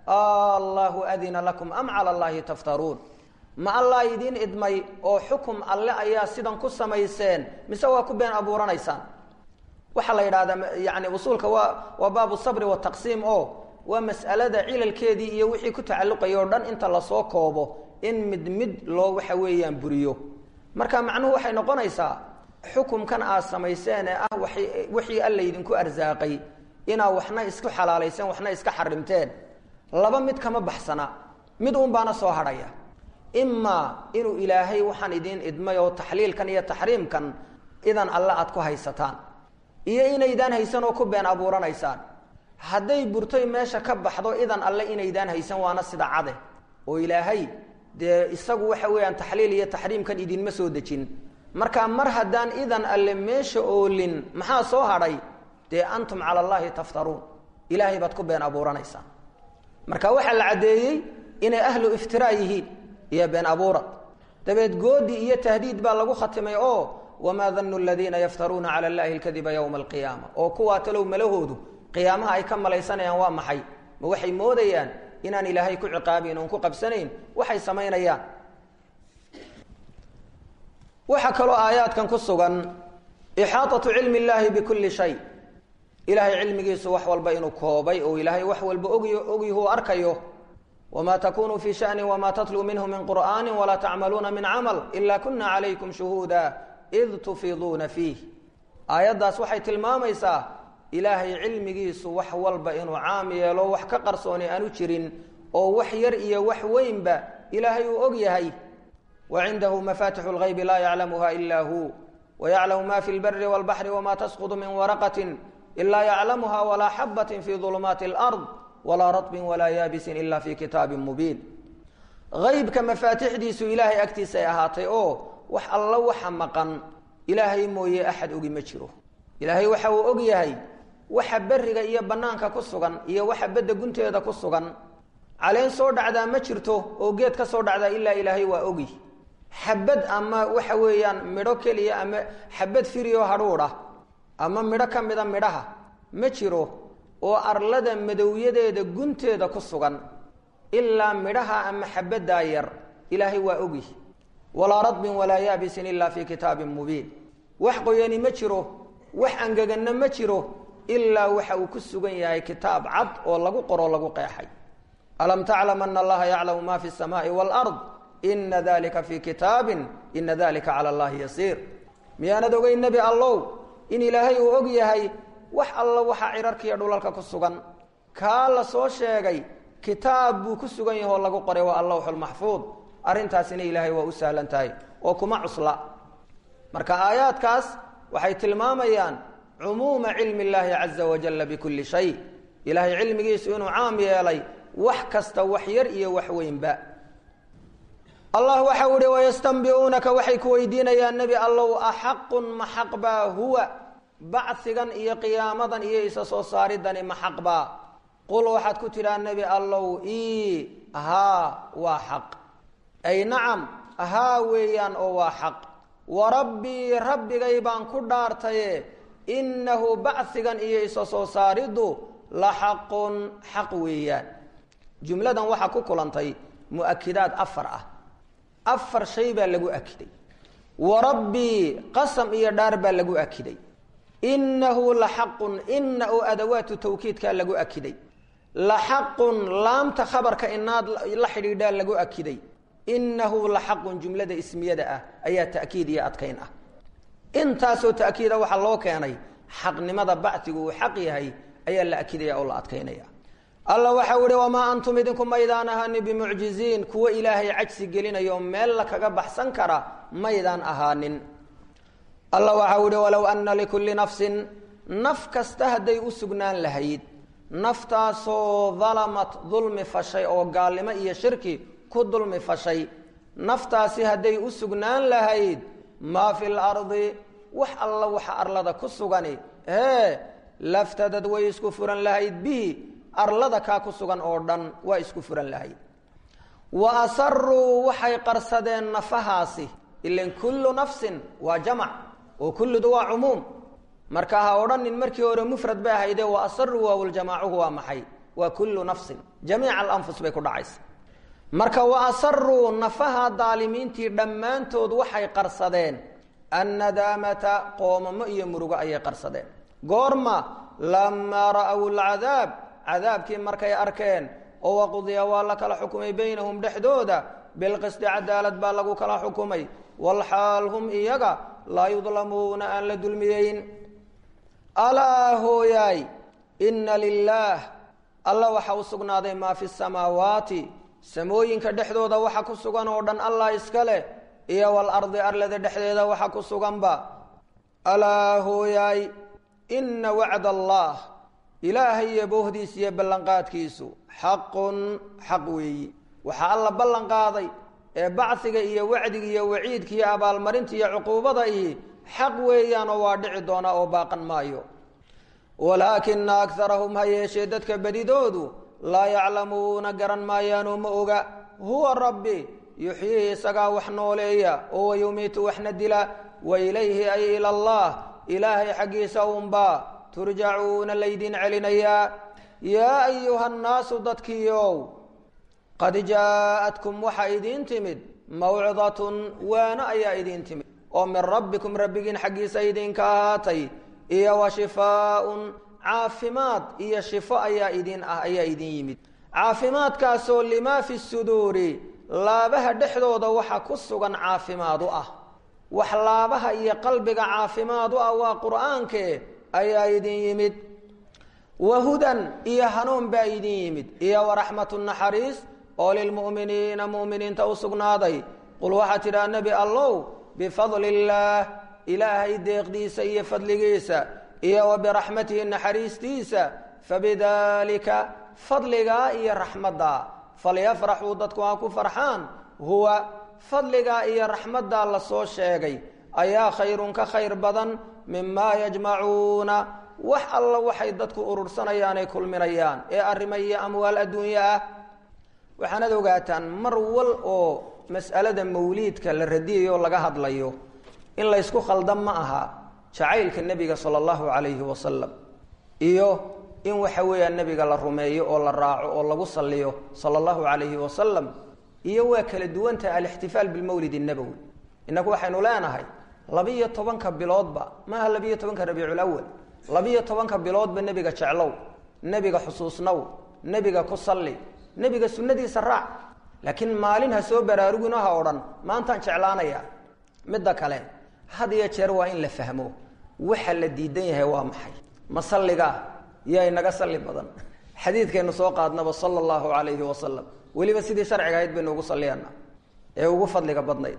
allahu adina lakum am cala allahi taftaruun ma allah idiin idmay oo xukum alle ayaa sidan ku samayseen mise waa ku been abuuranaysaan waxaa la yidhahdaa yani usuulka waa waa baabu sabri wataqsiim oo waa mas'alada cilalkeedii iyo wixii ku tacalluqaya o dhan inta lasoo koobo in mid mid loo waxa weeyaan buriyo marka macnuhu waxay noqonaysaa xukumkan aad samayseen ee ah wixii alla idinku arsaaqay inaa waxna isku xalaalayseen waxna iska xarimteen laba mid kama baxsana mid uun baana soo hadhaya imaa inuu ilaahay waxaan idiin idmay oo taxliilkan iyo taxriimkan idan alle aad ku haysataan iyo inaydaan haysan oo ku been abuuranaysaan hadday burtoy meesha ka baxdo idan alle inaydaan haysan waana sida cade oo ilaahay dee isagu waxa weeyaan taxliil iyo taxriimkan idinma soo dejin marka mar haddaan idan alle meesha oolin maxaa soo hadhay dee antum cala allahi taftaruun ilaahay baad ku been abuuranaysaan marka waxaa la caddeeyey inay ahlu iftiraa yihiin iyo been abuurad dabeed goodi iyo tahdiid baa lagu khatimay oo wamaa danu ladiina yaftaruuna cala allahi lkadiba yowma alqiyaama oo kuwaa talow malahoodu qiyaamaha ay ka malaysanayaan waa maxay ma waxay moodayaan inaan ilaahay ku ciqaabayn oon ku qabsanayn waxay samaynayaan waxaa kaloo aayaadkan ku sugan ixaaطatu cilmi اllahi bikulli shay ilaahay cilmigiisu wax walba inuu koobay oo ilaahay wax walba og ogyahu arkayo wma takunu fi shani wma tatluu minhu min qur'ani walaa tacmaluuna min camal ila kuna calaykum shuhuuda id tufiiduuna fiih aayaddaas waxay tilmaamaysaa ilaahay cilmigiisu wax walba inuu caam yeelo wax ka qarsooni aanu jirin oo wax yar iyo wax weynba ilaahay uu og yahay wa cindahu mafatixu اlgaybi laa yaclamuha ila hu wayaclamu ma fi lbari wاlbaxri wma tasqط min waraqati ila yaclamuha walaa xabat fi ظulumaati اlأrض walaa raطbin walaa yaabisin ila fi kitaabi mubiin aybka mafaatixdiisu ilaahay agtiisa ay ahaatay oo wax alla waxa maqan ilaahay mooye axad ogi ma jiro ilaahay waxa uu og yahay waxa beriga iyo banaanka ku sugan iyo waxa bedda gunteeda ku sugan caleen soo dhacdaa ma jirto oo geed ka soo dhacdaa ilaa ilaahay waa ogi xabad ama waxa weeyaan midho keliya ama xabad firioo hadhuudh ah ama midho ka mida midhaha ma jiro oo arlada madowyadeeda gunteeda ku sugan ilaa midhaha ama xabaddaa yar ilaahay waa ogyihi walaa radbin walaa yaabisin ilaa fii kitaabin mubiin wax qoyani ma jiro wax angeganna ma jiro ilaa waxa uu ku sugan yahay kitaab cad oo lagu qoro lagu qeexay alam taclam ana allaha yaclamu ma fi samaai waalard ina dalika fii kitaabin ina dalika cala allahi yasiir miyaanad ogeyn nebi allow in ilaahay uu og yahay wax alla waxaa cirarkiiyo dhulalka ku sugan kaa la soo sheegay kitaab buu ku sugan yahe oo lagu qoray waa allawxulmaxfuud arrintaasina ilaahay waa u sahlan tahay oo kuma cusla marka aayaadkaas waxay tilmaamayaan cumuuma cilmi illaahi caza wajalla bikulli shay ilaahay cilmigiisu inuu caam yeelay wax kasta wax yar iyo wax weynba allah waxau ihi wayastanbiuunaka waxay ku weydiinayaan nebi allow axaqun ma xaq baa huwa bacsigan iyo qiyaamadan iyo isa soo saaridani ma xaq baa qul waxaad ku tidhaa nebi allow i haa waa xaq ay nacam haa weeyaan oo waa xaq warabbii rabbigay baan ku dhaartaye innahu bacsigan iyo isa soo saariddu la xaqun xaq weeyaan jumladan waxaa ku kulantay mu'akidaad afar ah afar shay baa lagu akiday warabbii qasam iyo dhaar baa lagu akiday inahu la xaqun ina oo adawaatu tawkiidkaa lagu akiday la xaqun laamta khabarka inaad la xidhiidhaa lagu akiday inahu la xaqun jumlada ismiyada ah ayaa ta'kiid iyo adkayn ah intaasoo ta'kiida waxaa loo keenay xaqnimada bacsigu uu xaq yahay ayaa la akidaya oo la adkaynaya alla waxau ihi wamaa antum idinku maydaan ahani bimucjiziin kuwo ilaahay cajsi gelinayo meel la kaga baxsan kara maydaan ahaanin alla waxau ihi walow ana likulli nafsin naf kasta hadday u sugnaan lahayd naftaasoo dalamat dulmi fashay oo gaalnimo iyo shirki ku dulmi fashay naftaasi hadday u sugnaan lahayd maa fi lardi wax alla waxa arlada ku sugani hee laftadad way isku furan lahayd bihi arlada kaa ku sugan oo dhan waa isku furan lahayd wa asaruu waxay qarsadeen nafahaasi ilan kullu nafsin waa jamac oo kulludu waa cumuum marka ha odhanin markii hore mufrad bay ahaydee wa asaruu waawljamaacuhu waa maxay waa kullu nafsin jamiica alanfus bay ku dhacaysa marka wa asaruu nafaha daalimiintii dhammaantood waxay qarsadeen annadaamata qoomamo iyo murugo ayay qarsadeen goorma lamaa ra'w lcadaab cadaabkii markay arkeen oo waqudiya waa la kala xukumay baynahum dhexdooda bilqisti cadaalad baa lagu kala xukumay walxaal hum iyaga laa yudlamuuna aan la dulmiyeyn alaa hooyaay inna lilaah alla waxa u sugnaaday maa fi samaawaati samooyinka dhexdooda waxa ku sugan oo dhan allah iska leh iyo walardi arlada dhexdeeda waxa ku suganba alaa hooyaay inna wacd allah ilaahay iyo boohdiisa iyo ballanqaadkiisu xaqun xaq weeyi waxaa alla ballan qaaday ee bacsiga iyo wacdiga iyo waciidka iyo abaalmarinta iyo cuquubada ihi xaq weeyaanoo waa dhici doonaa oo baaqan maayo walaakina akarahum ha yeeshee dadka bedidoodu laa yaclamuuna garan maayaanoo ma oga huwa rabbi yuxyihi isagaa wax nooleeya oo wayumiitu waxna dila wa ilayhi ay ila allah ilaahay xaggiisa unbaa turjacuuna laydin celinayaa yaa ayuha nnaasu dadkiiow qad jaaءatkum waxa idiin timid mawcidatun waano ayaa idiin timid oo min rabbikum rabbigiin xaggiisa idinka ahaatay iyo wa shifaaun caafimaad iyo shifo ayaa idin ah ayaa idin yimid caafimaadkaasoo limaa fi suduuri laabaha dhexdooda waxa ku sugan caafimaad u ah wax laabaha iyo qalbiga caafimaad u ah waa qur'aankee ayaa idin yimid wa hudan iyo hanuun baa idin yimid iyo waraxmatu naxariis oo lilmu'miniina mu'miniinta u sugnaaday qul waxaa tidhaha nebi allow bifadli illaah ilaahay deeqdiisa iyo fadligiisa iyo wa biraxmatihi naxariistiisa fabidaalika fadligaa iyo raxmaddaa falyafraxuu dadku ha ku farxaan huwa fadligaa iyo raxmaddaa la soo sheegay ayaa khayrun ka khayr badan mimaa yajmacuuna wax alla waxay dadku urursanayaan ay kulminayaan ee arrimo iyo amwaal adduunye ah waxaanad ogaataan mar wal oo mas'alada mawliidka la radiyayo laga hadlayo in laysku khaldan ma aha jacaylka nebiga sala allahu calayhi wasalam iyo in waxa weeyaan nebiga la rumeeyo oo la raaco oo lagu saliyo sala allahu calayhi wasalam iyo waa kala duwantaha alixtifaal bilmawlid nabowi innagu waxaynu leenahay labiyo tobanka biloodba maaha labiyo tobanka rabiiculawal labiyo tobanka biloodba nebiga jeclow nebiga xusuusnow nebiga ku salli nebiga sunnadiisa raac laakiin maalin ha soo baraarugino ha odhan maantaan jeclaanaya midda kale had iyo jeer waa in la fahmo waxa la diidan yahay waa maxay ma salliga yaa inaga salli badan xadiidkaynu soo qaadnaba sala allahu calayhi wasalam weliba sidii sharciga ahayd baynu ugu salliyana ee ugu fadliga badnayd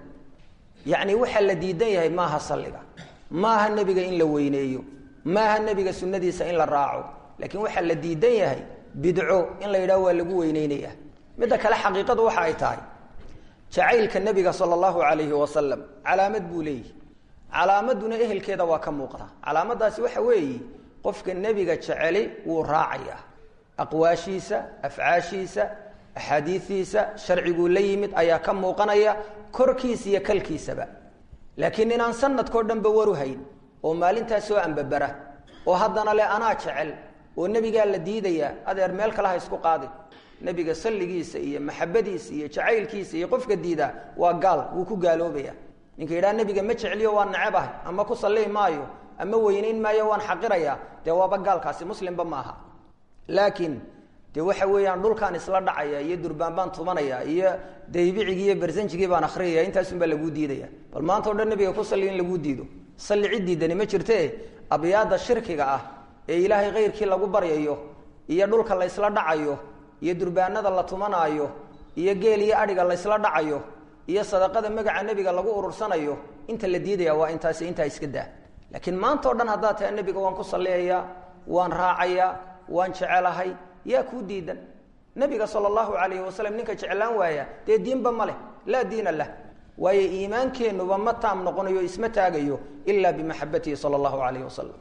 yacni waxa la diidan yahay maaha salliga maaha nebiga in la weyneeyo maaha nebiga sunnadiisa in la raaco laakiin waxaa la diidan yahay bidco in la yidhaho waa lagu weyneynaya midda kale xaqiiqadu waxa ay tahay jacaylka nebiga sala allahu calayhi wasalam calaamad buu leeyihi calaamaduna ehelkeeda waa ka muuqda calaamadaasi waxa weeye qofka nebiga jeceli wuu raacayaa aqwaashiisa afcaashiisa axaadiidiisa sharciguu la yimid ayaa ka muuqanaya korkiisa iyo kalkiisaba laakiin inaan sanadkao dhanba waru hayn oo maalintaas soo ambabara oo haddana le anaa jecel oo nebigaa la diidayaa adeer meel kale ha isku qaadin nebiga salligiisa iyo maxabadiisa iyo jacaylkiisa iyo qofka diida waa gaal wuu ku gaaloobaya ninka yidhaha nebiga ma jecliyo waan nacebahay ama ku salli maayo ama weynayn maayo waan xaqirayaa dee waaba gaalkaasi muslimba maaha laakiin dee waxa weeyaan dhulkaan isla dhacaya iyo durbaan baan tumanaya iyo daybicigii iyo bersanjigii baan akriyaya intaasunbaa laguu diidaya bal maanta o dhan nebiga ku salli in laguu diido salli cid diidani ma jirte abyaada shirkiga ah ee ilaahay kayrkii lagu baryayo iyo dhulka la ysla dhacayo iyo durbaanada la tumanaayo iyo geel iyo adhiga la ysla dhacayo iyo sadaqada magaca nebiga lagu urursanayo inta la diidaya waa intaasi intaa iska daa laakiin maanta o dhan haddaad tahay nebiga waan ku salliyayaa waan raacayaa waan jecelahay yaa kuu diidan nebiga sala allahu calayhi wasalam ninka jeclaan waaya dee diinba ma leh laa diina lah waayo iimaankeennuba ma taam noqonayo isma taagayo ilaa bimaxabatihi sala allahu calayhi wasalam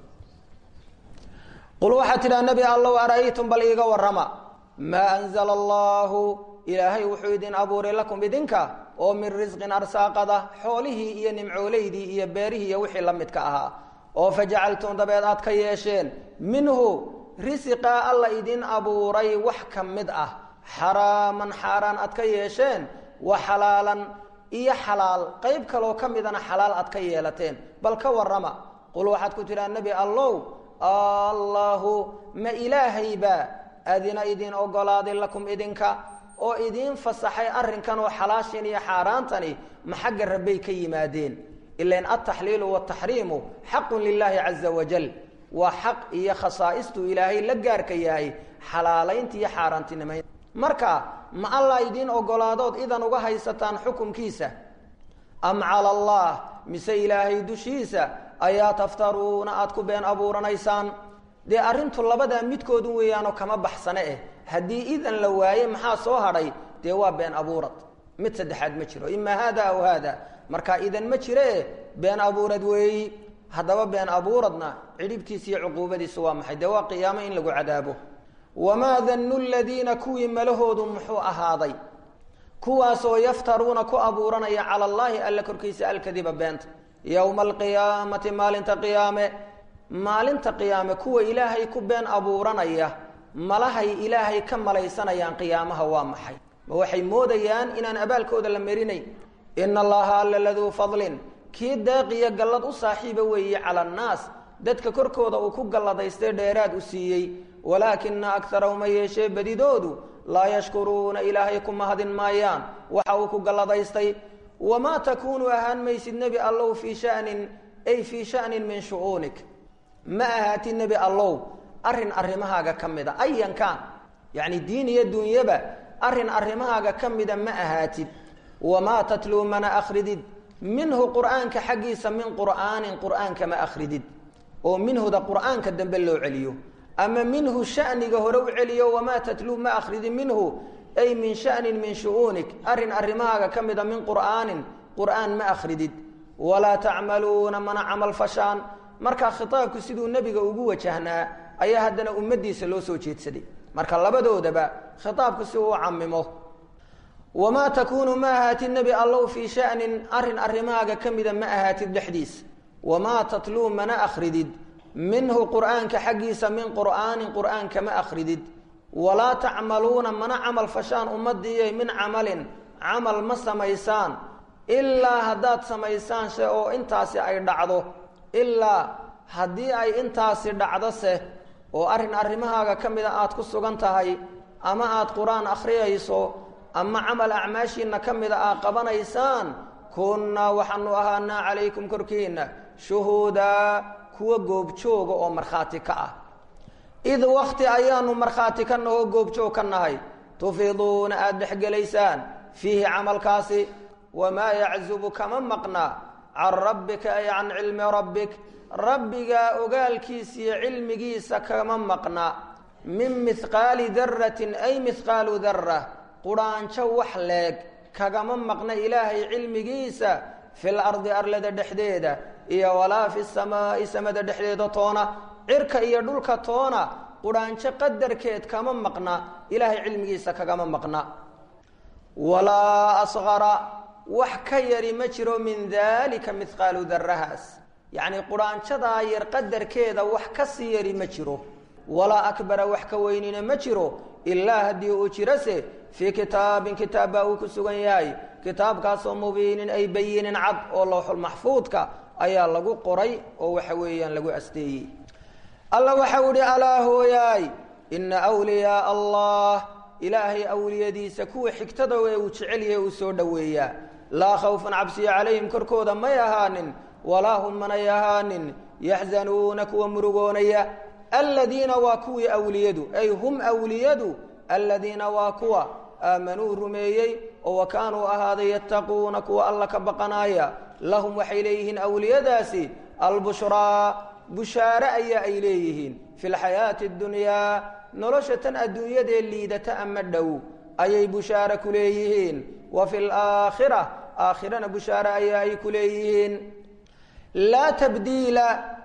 qul waxaad tidhaha nebi allow ara'aytum bal iiga warrama maa anzala allahu ilaahay wuxuu idin abuuray lakum idinka oo min risqin arsaaqada xoolihii iyo nimcooleydii iyo beerihii iyo wixii la midka ahaa oo fajacaltum dabeed aad ka yeesheen minhu risiqaa alla idin abuuray wax ka mid ah xaraaman xaaraan aad ka yeesheen wa xalaalan iyo xalaal qayb kaloo ka midana xalaal aad ka yeelateen bal ka warrama qul waxaad ku tidhaha nebi allow allahu ma ilaahaybaa adina idin ogolaaday lakum idinka oo idiin fasaxay arrinkan oo xalaashin iyo xaaraantani ma xagga rabbay ka yimaadeen ilain altaxliilu wataxriimu xaqun lilaahi caza wajal waa xaq iyo khasaaistuu ilaahay la gaarka yahay xalaalaynta iyo xaaraantinimaynta marka ma allah idiin ogolaadood idan uga haysataan xukunkiisa am cala allah mise ilaahay dushiisa ayaa taftaruuna aada ku been abuuranaysaan dee arrintu labadaa midkoodun weeyaanoo kama baxsane eh haddii idan la waaye maxaa soo hadhay dee waa been abuurad mid saddexaad ma jiro imaa haada aw haada marka idan ma jiree been abuurad weeyi haddaba been abuuradna cidhibtiisa iyo cuquubadiisu waa maxay dee waa qiyaamo in lagu cadaabo wamaa dannu ladiina kuwii malahoodu muxuu ahaaday kuwaasoo yaftaruuna ku abuuranaya cala allaahi alla korkiisa alkadiba beenta yowma alqiyaamati maalinta qiyaame maalinta qiyaame kuwa ilaahay ku been abuuranaya malahay ilaahay ka malaysanayaan qiyaamaha waa maxay ma waxay moodayaan inaan abaalkooda la marinayn ina allaha alla laduu fadlin kii deeqiyo gallad u saaxiiba weeye cala annaas dadka korkooda uu ku galladaystay dheeraad u siiyey walaakina akarahum ma yeeshee badidoodu laa yashkuruuna ilaahay ku mahadin maayaan waxa uu ku galladaystay wamaa takuunu ahaan maysid nebi allow fii shanin ay fii shanin min shu'uunik ma ahaatid nebi allow arrin arrimahaaga ka mida ayankaan yacni diin iyo dunyaba arrin arrimahaaga ka mida ma ahaatid wamaa tatluu mana akhridid minhu qur'aanka xaggiisa min qur'aanin qur'aanka ma akhridid oo minhuda qur'aanka dambe loo celiyo ama minhu shaniga hore u celiyo wamaa tatluu ma akhridin minhu ay min shanin min shu'uunik arrin arrimahaaga ka mida min qur'aanin qur'aan ma akhridid walaa tacmaluuna mana camal fashaan markaa khitaabku siduu nebiga ugu wajahnaa ayaa haddana ummaddiisa loo soo jeedsaday marka labadoodaba khitaabku si uu camimo wamaa takuunu ma ahaatid nebi allow fii shanin arrin arrimahaaga ka mida ma ahaatid dhexdiis wamaa tatluu mana akhridid minhu qur'aanka xaggiisa min qur'aanin qur'aanka ma akhridid walaa tacmaluuna mana camal fashaan ummadiiyo min camalin camal ma samaysaan ilaa haddaad samaysaan she oo intaasi ay dhacdo ilaa haddii ay intaasi dhacdose oo arrin arrimahaaga ka mida aad ku sugan tahay ama aad qur-aan akhriyayso ama camal acmaashiinna ka mida aad qabanaysaan kunnaa waxaanu ahaanaa calaykum korkiinna shuhuudaa kuwa goobjooga oo markhaati ka ah id wakti ayaanu markhaati ka nahoo goobjoog ka nahay tufiiduuna aada dhexgelaysaan fiihi camalkaasi wamaa yaczubu kama maqna can rabbika ay can cilmi rabbik rabbigaa ogaalkiisa iyo cilmigiisa kama maqna min mihqaali daratin ay mihqaalu dara qudhaanjo wax leeg kagama maqna ilaahay cilmigiisa fil ardi arlada dhexdeeda iyo walaa fi samaa'i samada dhexdeeda toona cirka iyo dhulka toona qudhaanjo qadarkeed kama maqna ilaahay cilmigiisa kagama maqna walaa asqara wax ka yari ma jiro min daalika mihqaalu darahaas yacnii qudhaanjadaa yar qadarkeeda wax ka sii yari ma jiro walaa akbara wax ka weynina ma jiro ilaa haddii uu jirose fii kitaabin kitaab baa uu ku sugan yahay kitaabkaasoo mubiinin ay bayinin cad oo lowxulmaxfuudka ayaa lagu qoray oo waxa weeyaan lagu asteeyey alla waxau ihi alaa hooyaay ina wliyaa allah ilaahay awliyadiisa kuwa xigtada ee uu jecel yahay uu soo dhoweeyaa laa khawfan cabsiya calayhim korkooda may ahaanin walaa hum manay ahaanin yaxzanuuna kuwa murugoonaya aladiina waa kuwii awliyadu ay hum awliyadu aladiina waa kuwa aamanuu rumeeyey oo wa kaanuu ahaaday yattaquuna kuwa alla ka baqanaaya lahum waxay leeyihiin awliyadaasi albushraa bushaare ayaa ay leeyihiin fi lxayaati اdunyaa nolosha tan adduunyadee liidata ama dhow ayay bushaare ku leeyihiin wa fi laakhira aakhirana bushaare ayaa ay ku leeyihiin laa tabdiila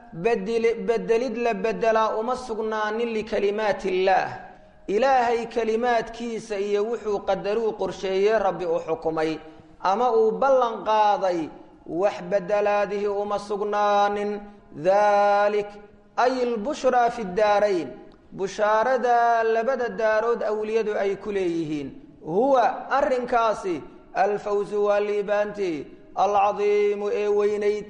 bedelid la bedelaa uma sugnaanin likalimaati illaah ilaahay kelimaadkiisa iyo wuxuu qadaruu qorsheeyey rabbi uu xukumay ama uu ballan qaaday wax bedelaadihi uma sugnaanin dalik ay lbushraa fi daarayn bushaarada labada daarood awliyadu ay ku leeyihiin huwa arrinkaasi alfawsu waa liibaanti alcadiimu ee weynayd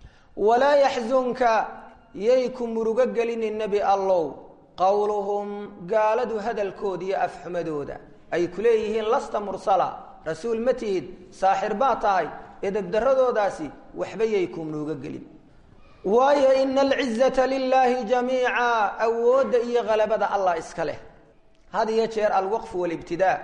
walaa yaxzunka yay ku murugo gelinin nebi allow qowluhum gaaladu hadalkooda iyo afxumadooda ay ku leeyihiin lasta mursala rasuul ma tihid saaxir baa tahay edebdaradoodaasi waxba yay ku murugo gelin waayo ina alcizata lilaahi jamiica awoodda iyo halabada allah iska leh had iyo jeer alwaqfu walibtidaa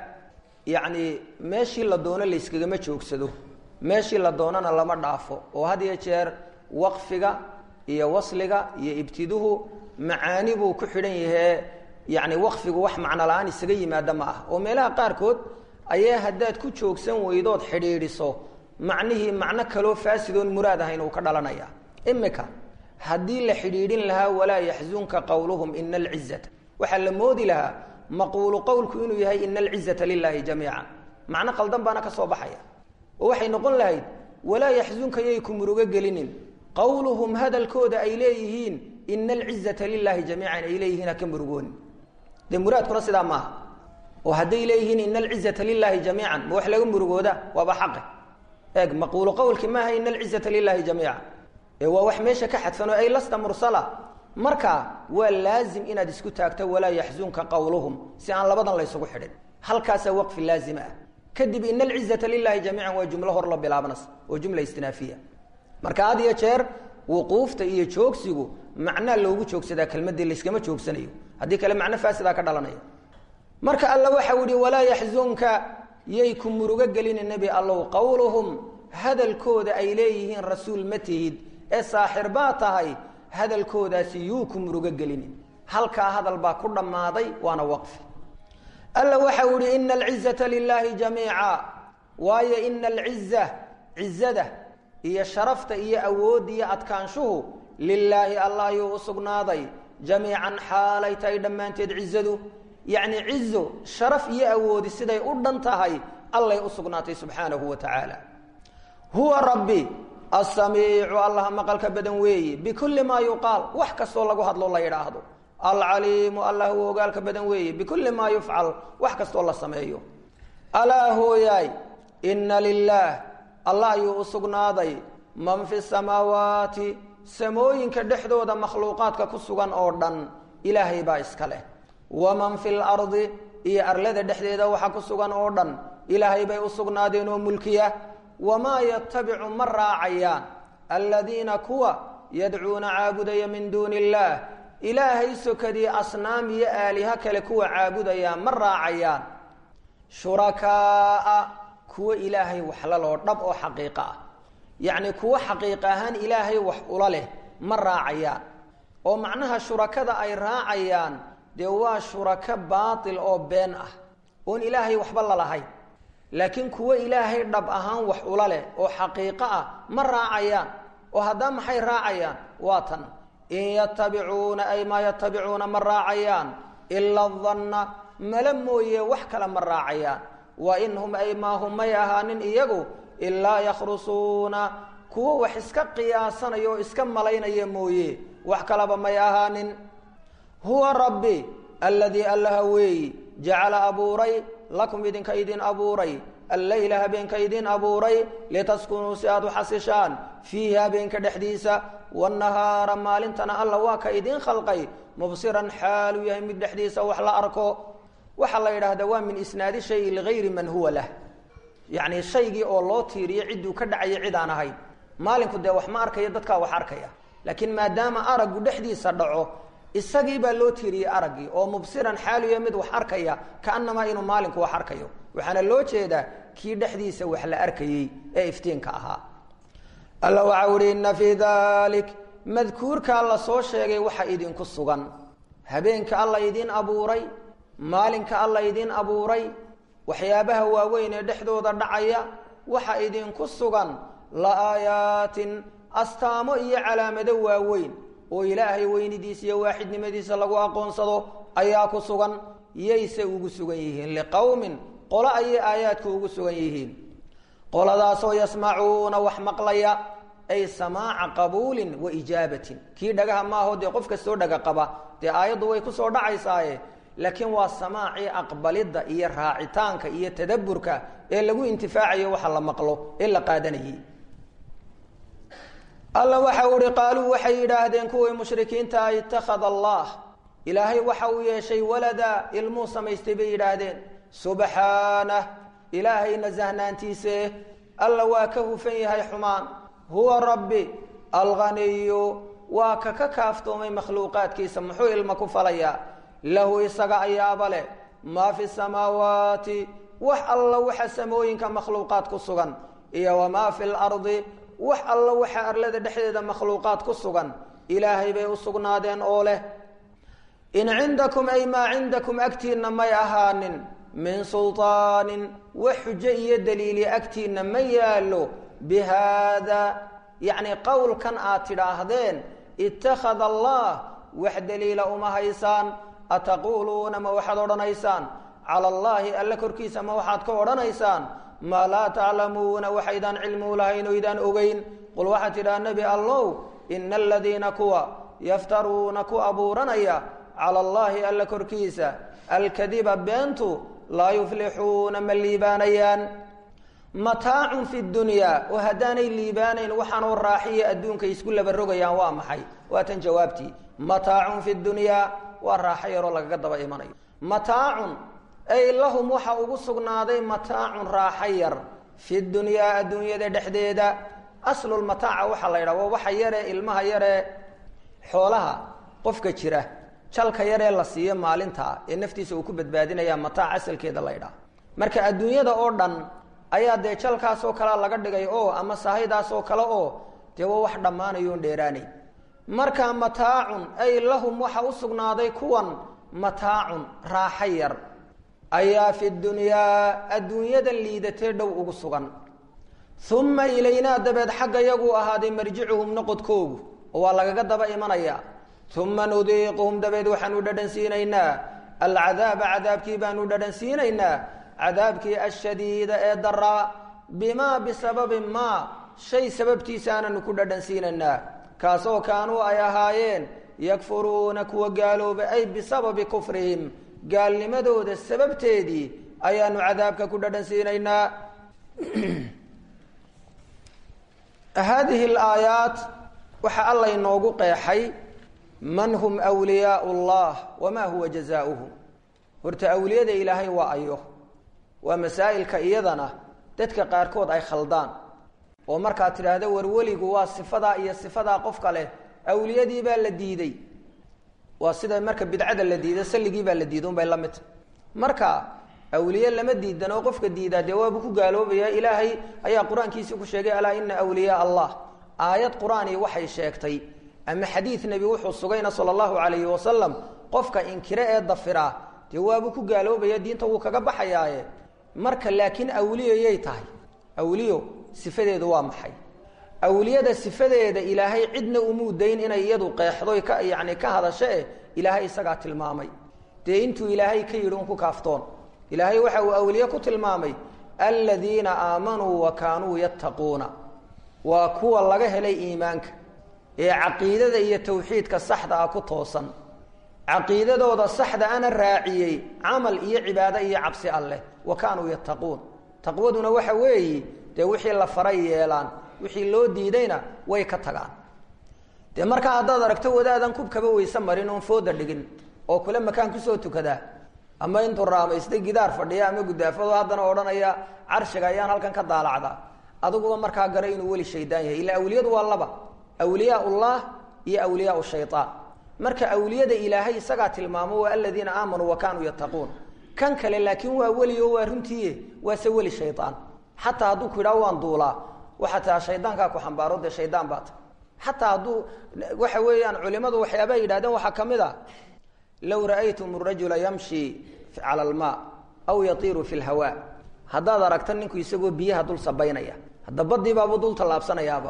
yacni meeshii la doono layskagama joogsado meeshii la doonana lama dhaafo oo had iyo jeer waqfiga iyo wasliga iyo ibtiduhu macaani buu ku xidhan yahee yacni waqfigu wax macno la-aan isaga yimaada ma ah oo meelaha qaarkood ayaa haddaad ku joogsan weydood xidhiidhiso macnihii macno kaloo faasidoon muraad ahayn uu ka dhalanaya imika haddii la xidhiidhin lahaa walaa yaxzunka qowluhum ina alcizata waxaa la moodi lahaa maquulu qowlku inuu yahay ina alcizata lilaahi jamiica macno qaldan baana ka soo baxaya oo waxay noqon lahayd walaa yaxzunka yay ku murugo gelinin qowluhum hadalkooda ay leeyihiin ina alcizata lilaahi jamiican ay leeyihiin haka murugoonin dee muraadkuna sidaa maaha oo hadday leeyihiin ina alcizata lilaahi jamiican ma wax laga murugooda waaba xaqe eeg maquulu qowlki maaha ina alcizata lilaahi jamiica ee waa wax meesha ka xadfan oo ay lasta mursala marka waa laazim inaad isku taagto walaa yaxzunka qowluhum si aan labadan laysugu xidhin halkaasaa waqfi laazima ah kadib ina alcizata lilahi jamiican waa jumlo hor la bilaabanas oo jumla istinaafiya marka had iyo jeer wuquufta iyo joogsigu macnaa loogu joogsadaa kelmadii layskama joogsanayo haddii kale macno faasidaa ka dhalanaya marka alla waxau ihi walaa yaxzunka yay ku murugo gelini nebi allow qowluhum hadalkooda ay leeyihiin rasuul ma tihid ee saaxir baa tahay hadalkoodaasi yuu ku murugo gelinin halkaa hadal baa ku dhammaaday waana waqfi alla waxau ihi ina alcizata lilaahi jamiica waayo ina alciza cizada iyo sharafta iyo awoodda iyo adkaanshuhu lilaahi allah ayuu u sugnaaday jamiican xaalay tahay dhammaanteed cizadu yacni cizo sharaf iyo awoodi siday u dhan tahay allay u sugnaatay subxaanahu wa tacaala huwa rabbi asamiicu allaha maqalka badan weeye bikulli maa yuqaal wax kastoo lagu hadlo la yidhaahdo alcaliimu allah uu ogaalka badan weeye bikulli maa yufcal wax kastoo la sameeyo alaa hooyaay inna lilaah allah ayuu u sugnaaday man fi samaawaati samooyinka dhexdooda makhluuqaadka ku sugan oo dhan ilaahay baa iska leh waman fi lardi iyo arlada dhexdeeda waxa ku sugan oo dhan ilaahay bay u sugnaadeen oo mulkiya wamaa yatabicu ma raacayaan aladiina kuwa yadcuuna caabudaya min duuni illaah ilaahay sokadii asnaam iyo aaliha kale kuwa caabudayaan ma raacayaan shurakaaa kuwo ilaahay waxlaloo dhab oo xaqiiqa ah yacni kuwo xaqiiq ahaan ilaahay wax ula leh ma raacayaan oo macnaha shurakada ay raacayaan dee waa shurako baatil oo been ah oon ilaahay waxba lalahayn laakiin kuwo ilaahay dhab ahaan wax ula leh oo xaqiiqo ah ma raacayaan oo haddaa maxay raacayaan waa tan in yatabicuuna ay maa yatabicuuna ma raacayaan ila danna mala mooye wax kale ma raacayaan wa in hum ay maa hum may ahaanin iyagu ilaa yakhrusuuna kuwo wax iska qiyaasanaya oo iska malaynaya mooye wax kaleba may ahaanin huwa rabbi aladii allaha weeyi jacala abuuray lakum idinka idin abuuray alleyla habeenka idin abuuray litaskunuu si aad u xasishaan fiihi habeenka dhexdiisa wanahaara maalintana alla waa ka idin khalqay mubsiran xaaluu yahay mid dhexdiisa wax la arko waxaa la yidhaahdaa waa min isnaadi shayi ligayri man huwa lah yacni shaygii oo loo tiiriyo cidduu ka dhacayo cid aan ahayn maalinku dee wax ma arkayo dadkaa wax arkaya laakiin maadaama araggu dhexdiisa dhaco isagii baa loo tiiriyey araggii oo mubsiran xaaluya mid wax arkaya kaanamaa inuu maalinku wax arkayo waxaana loo jeedaa kii dhexdiisa wax la arkayey ee iftiinka ahaa alla waxaa uhi inna fii dalik madkuurkaa la soo sheegay waxa idinku sugan habeenka alla idin abuuray maalinka alla idin abuuray waxyaabaha waaweyn ee dhexdooda dhacaya waxa idinku sugan la aayaatin astaamo iyo calaamado waaweyn oo ilaahay weynidiisa iyo waaxidnimadiisa lagu aqoonsado ayaa ku sugan yayse ugu sugan yihiin liqowmin qolo ayay aayaadku ugu sugan yihiin qoladaasoo yasmacuuna wax maqlaya ay samaaca qabuulin wa ijaabatin kii dhagaha maaho dee qof kastoo dhaga qaba dee aayaddu way kusoo dhacaysaaye laakiin waa samaacii aqbalidda iyo raacitaanka iyo tadaburka ee lagu intifaacayo waxa la maqlo ee la qaadanayay alla waxa uhi qaaluu waxay yidhaahdeen kuwii mushrikiinta itakhada allah ilaahay waxa uu yeeshay walada ilmuu samaystay bay yidhaahdeen subxaanah ilaahay nasahnaantiise alla waa ka hufan yahay xumaan huwa rabbi alghaniyu waa ka ka kaaftoomay makhluuqaadkiisa muxuu ilma ku falayaa lahu isaga ayaaba leh maa fi samaawaati wax alla waxa samooyinka makhluuqaad ku sugan iyo wamaa fi lardi wax alla waxa arlada dhexdeeda makhluuqaad ku sugan ilaahay bay u sugnaadeen oo leh in cindakum ay maa cindakum agtiinna may ahaanin min sulطaanin wax xujo iyo daliili agtiinna ma yaallo bi haada yacni qowlkan aad tidhaahdeen ittakhada allah wax daliila uma haysaan ataquuluuna ma waxaad odhanaysaan cala allaahi alla korkiisa ma waxaad ka odhanaysaan maa laa taclamuuna waxaydaan cilmuu lahayn oo idaan ogeyn qul waxaad tidhaha nebi allow ina aladiina kuwa yaftaruuna ku abuuranaya cala allaahi alla korkiisa alkadiba beentu laa yuflixuuna ma liibaanayaan mataacun fi dunyaa oo haddaanay liibaanayn waxaanoo raaxiya adduunka isku laba rogayaan waa maxay waa tan jawaabtii mataacun fi dunyaa waa raaxo yaroo lagaga daba imanayo mataacun ay lahum waxa ugu sugnaaday mataacun raaxo yar fi dunyaa adduunyada dhexdeeda aslulmataaca waxaa la yidhaha waa waxa yaree ilmaha yaree xoolaha qofka jira jalka yaree la siiyo maalinta ee naftiisa uu ku badbaadinaya mataac asalkeeda la ydhaha marka adduunyada oo dhan ayaa dee jalkaasoo kalea laga dhigay oo ama sahaydaasoo kale oo dee waa wax dhammaanayoon dheeraanayn marka mataacun ay lahum waxa u sugnaaday kuwan mataacun raaxo yar ayaa fi dunyaa adduunyadan liidatee dhow ugu sugan uma ilaynaa dabeed xagga yaguu ahaaday marjicuhum noqodkoogu oo waa lagaga daba imanayaa uma nudiiquhum dabeed waxaanu dhadhan siinaynaa alcadaaba cadaabkii baanu dhadhan siinaynaa cadaabkii ashadiida ee daraa bimaa bisababi maa shay sababtiisaananu ku dhadhansiinaynaa kaasoo kaanuu ay ahaayeen yakfuruuna kuwa gaaloobay ay bisababi kufrihim gaalnimadooda sababteedii ayaanu cadaabka ku dhadhansiinaynaa haadihi alaayaat waxaa alla inoogu qeexay man hum wliyaau llah wamaa huwa jazaauhum horta awliyada ilaahay waa ayo waa masaa'ilka iyadana dadka qaarkood ay khaldaan oo markaad tidhaahdo warweligu waa sifadaa iyo sifadaa qofka leh awliyadii baa la diiday waa sida marka bidcada la diida salligii baa la diiday unbay la midta marka awliye lama diidan oo qofka diidaa dee waabuu ku gaaloobaya ilaahay ayaa qur-aankiisii ku sheegay alaa ina awliyaa allah aayad qur-aani waxay sheegtay ama xadiid nebi wuxuu sugayna sala allahu calayhi wasalam qofka inkire ee dafiraa dee waabuu ku gaaloobaya diinta wuu kaga baxayaaye marka laakiin awliyayay tahay awliyo sifadeedu waa maxay awliyada sifadeeda ilaahay cidna umuu dayn inay iyadu qeexdo ka yani ka hadasho eh ilaahay isagaa tilmaamay dee intuu ilaahay ka yidhi un ku kaaftoon ilaahay waxa uu awliye ku tilmaamay aladiina aamanuu wa kaanuu yattaquuna waa kuwa laga helay iimaanka ee caqiidada iyo tawxiidka saxda ah ku toosan caqiidadooda saxda ana raaciyey camal iyo cibaado iyo cabsi alleh wa kaanuu yattaquun taqwaduna waxa weeyi dee wixii la faray yeelaan wixii loo diidayna way ka tagaan dee markaa haddaad aragto wadaadan kubkaba weyse marin oon fooda dhigin oo kule makaan kusoo tukadaa ama intuu raamaysta gidaar fadhiya ama gudaafado haddana odhanaya carshiga ayaan halkan ka daalacdaa adiguba markaa gara inuu weli shaydaan yahay ila awliyadu waa laba awliyaa ullah iyo awliyaa shayaan marka awliyada ilaahay isagaa tilmaamo waa aladiina aamanuu wa kaanuu yattaquun kan kale laakiin waa weli oo waa runtiiye waase weli shayaan xataa hadduu ku yidhaho waan duulaa waxaa taa shaydaankaa ku xambaaro dee shaydaan baa ta xataa hadduu waxa weeyaan culimadu waxyaabaa yidhahdeen waxaa ka mid a low ra'aytum rajula yamshi cala almaa aw yatiiru fi lhawa haddaad aragta ninku isagoo biyaha dul sabaynaya hadda badiibaabuu dul tallaabsanayaaba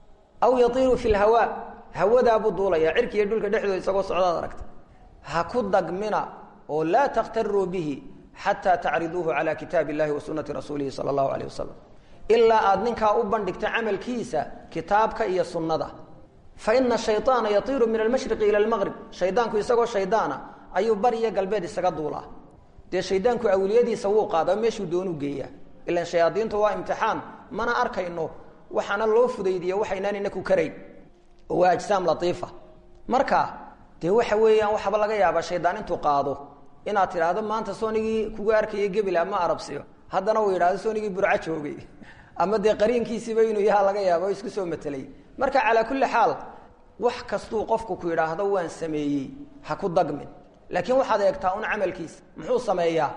aw yatiiru fi lhawa hawadaabuu duulaya cirkiiyo dhulka dhexdooda isagoo socdaad aragta ha ku dagmina oo laa takhtaruu bihi xataa tacriduuhu cala kitaabi illahi wa sunati rasuulihi sala allahu alayh wasalam ilaa aada ninkaa u bandhigta camalkiisa kitaabka iyo sunnada fa ina shayaana yatiiru min almashriqi ila almaqrib shaydaanku isagoo shaydaana ayuu bari iyo galbeed isaga duulaa dee shaydaanku awliyadiisa wuu qaada meeshuu doonuu geeyaa ilan shayaadiintu waa imtixaan mana arkayno waxaana loo fudaydiya waxaynaan inaku karayn oo waa ajsaam latiifa marka dee waxa weeyaan waxaaba laga yaabaa shaydaan intuu qaado inaad tidhaahdo maanta soonigii kugu arkaya gebil ama arabsiyo haddana uu yidhahdo soonigii burco joogay ama dee qariinkiisiiba inuu yaha laga yaaba o isku soo matelay marka calaa kulli xaal wax kastuu qofku ku yidhaahdo waan sameeyey ha ku dagmin laakiin waxaad eegtaa un camalkiisa muxuu sameeyaa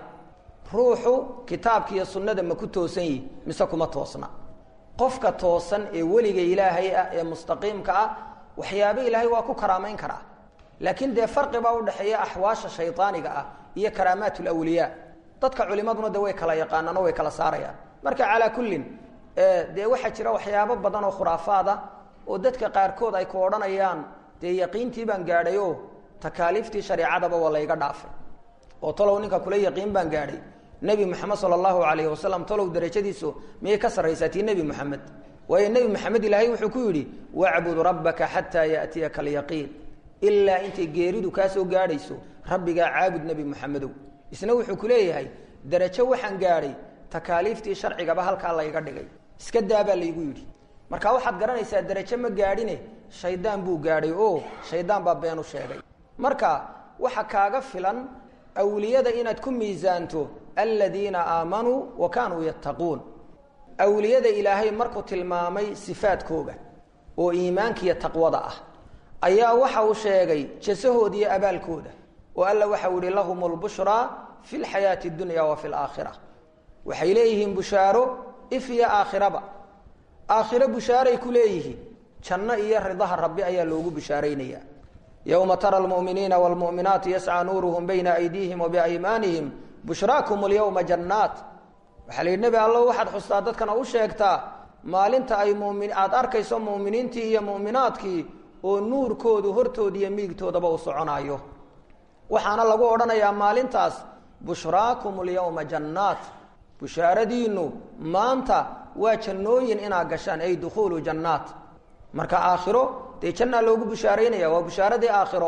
ruuxu kitaabka iyo sunnada ma ku toosan yihi mise kuma toosna qofka toosan ee weliga ilaahay ah ee mustaqiimka ah waxyaaba ilaahay waa ku karaamayn karaa laakiin dee farqi baa udhexeeya axwaasha shaydaaniga ah iyo karaamaat lawliyaa dadka culimaduna de way kala yaqaanaan oo way kala saarayaan marka calaa kullin dee waxaa jira waxyaabo badan oo khuraafaada oo dadka qaarkood ay ku odhanayaan dee yaqiintii baan gaadhay oo takaaliiftii shareecadaba waa layga dhaafay oo talow ninka kula yaqiin baan gaadhay nebi moxamed sala allahu alayhi wasalam talow darajadiisu miyay ka sarraysaa tii nebi moxamed waayo nebi moxamed ilaahay wuxuu ku yidhi wacbud rabbaka xataa yaatiyaka alyaqiin ilaa intay geeridu kaa soo gaadhayso rabbigaa caabud nebi moxamedow isna wuxuu ku leeyahay darajo waxaan gaadhay takaaliiftii sharcigaba halkaa layga dhigay iska daabaa laygu yidhi marka waxaad garanaysaa darajo ma gaadhine shaydaan buu gaadhay oo shaydaan baa beenu sheegay marka waxa kaaga filan awliyada inaad ku miisaanto aladiina aamanuu wa kaanuu yattaquun awliyada ilaahay markuu tilmaamay sifaadkooga oo iimaankiiyo taqwada ah ayaa waxa uu sheegay jasahooda iyo abaalkooda oo alla waxau yihi lahum lbushraa fi lxayaati اdunya wa fi laakhira waxay leeyihiin bushaaro if iyo aakhiraba aakhiro bushaaray ku leeyihiin janno iyo ridaha rabbi ayaa loogu bushaaraynaya yowma tara lmuminiina wlmuminaati yascى nuuruhum bayna aydiihim wabiaymaanihim bushraakum اlyowma jannaat waxaa la yidhi nebi allo waxaad xustaa dadkana u sheegtaa maalinta ay mumin aada arkayso muuminiintii iyo mu'minaadkii oo nuurkoodu hortooda iyo miigtoodaba uu soconaayo waxaana lagu odhanayaa maalintaas bushraakum alyawma jannaat bushaaradiinu maanta waa jannooyin inaad gashaan ay dukhuulu jannaat marka aakhiro dee jannaa loogu bushaaraynaya waa bushaaradii aakhiro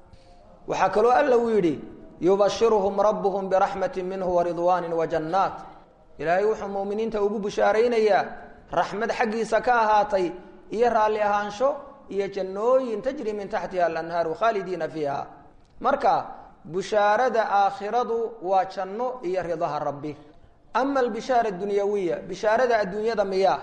waxaa kaloo alla uu yidhi yubashiruhum rabbuhum biraxmati minhu waridwaanin wajannaat ilaahay wuxuu muuminiinta ugu bushaaraynayaa raxmad xaggiisa ka ahaatay iyo raalli ahaansho iyo jannooyin tajri min taxtiha alanhaaru khaalidiina fiiha marka bushaarada aakhiradu waa janno iyo ridaha rabbi ama albishaara adunyawiya bishaarada adduunyada miyaa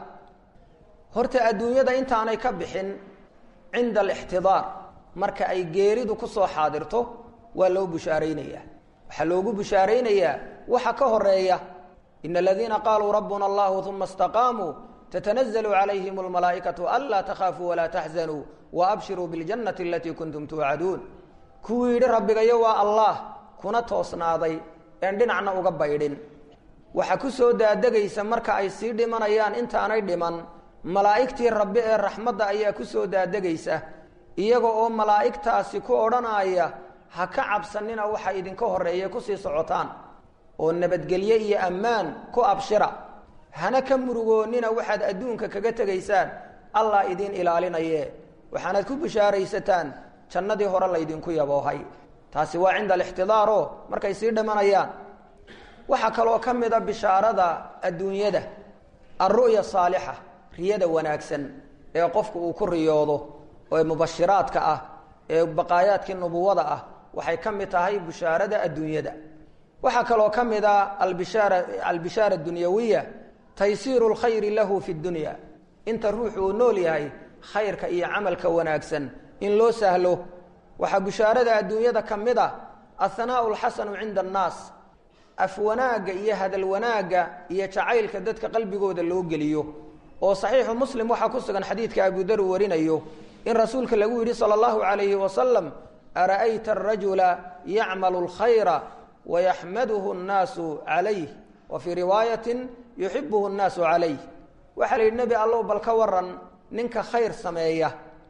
horta adduunyada intaanay ka bixin cinda alixtidaar marka ay geeridu ku soo xaadirto waa loo bushaaraynayaa waxaa loogu bushaaraynayaa waxa ka horeeya ina aladiina qaaluu rabbuna allahu uma istaqaamuu تتنزل عليهم الملائكة ألا تخافوا ولا تحزنوا وأبشروا بالجنة التي كنتم توعدون kuwii yidhi rabbigayo waa allah kuna toosnaaday een dhinacna uga baydhin waxaa ku soo daadegaysa marka ay sii dhimanayaan intaanay dhiman malaa'igtii rabbi ee raxmadda ayaa ku soo daadegaysa iyaga oo malaa'igtaasi ku odhanaya ha ka cabsanina waxa idinka horreeya kusii socotaan oo nabadgelye iyo ammaan ku abshira hana ka murugoonnina waxaad adduunka kaga tegaysaan allah idiin ilaalinaye waxaanaad ku bishaaraysataan jannadii hore laydinku yaboohay taasi waa cinda alixtidaaro markay sii dhimanayaan waxaa kaloo ka mid a bishaarada adduunyada alru'ya saalixa riyada wanaagsan ee qofku uu ku riyoodo ee mubashiraadka ah ee baqaayaadkii nubuwada ah waxay ka mid tahay bishaarada adduunyada waxaa kaloo ka mid a albishaara albishaara adunyawiya taysiiru lkhayri lahu fi dunya inta ruuxu uu nool yahay khayrka iyo camalka wanaagsan in loo sahlo waxaa bishaarada adduunyada ka mid a athanaau lxasanu cinda annaas af wanaagga iyo hadal wanaagga iyo jacaylka dadka qalbigooda loo geliyo oo saxiixu muslim waxaa ku sugan xadiidka abudar uu warinayo in rasuulka lagu yidhi sala allahu calayhi wasalam ara'ayta arajula yacmalu lkhayra wayaxmaduhu nnaasu calayh wa fii riwaayatin yuxibuhu nnaasu calayh waxaa la yidhi nebi allow bal ka waran ninka khayr sameeya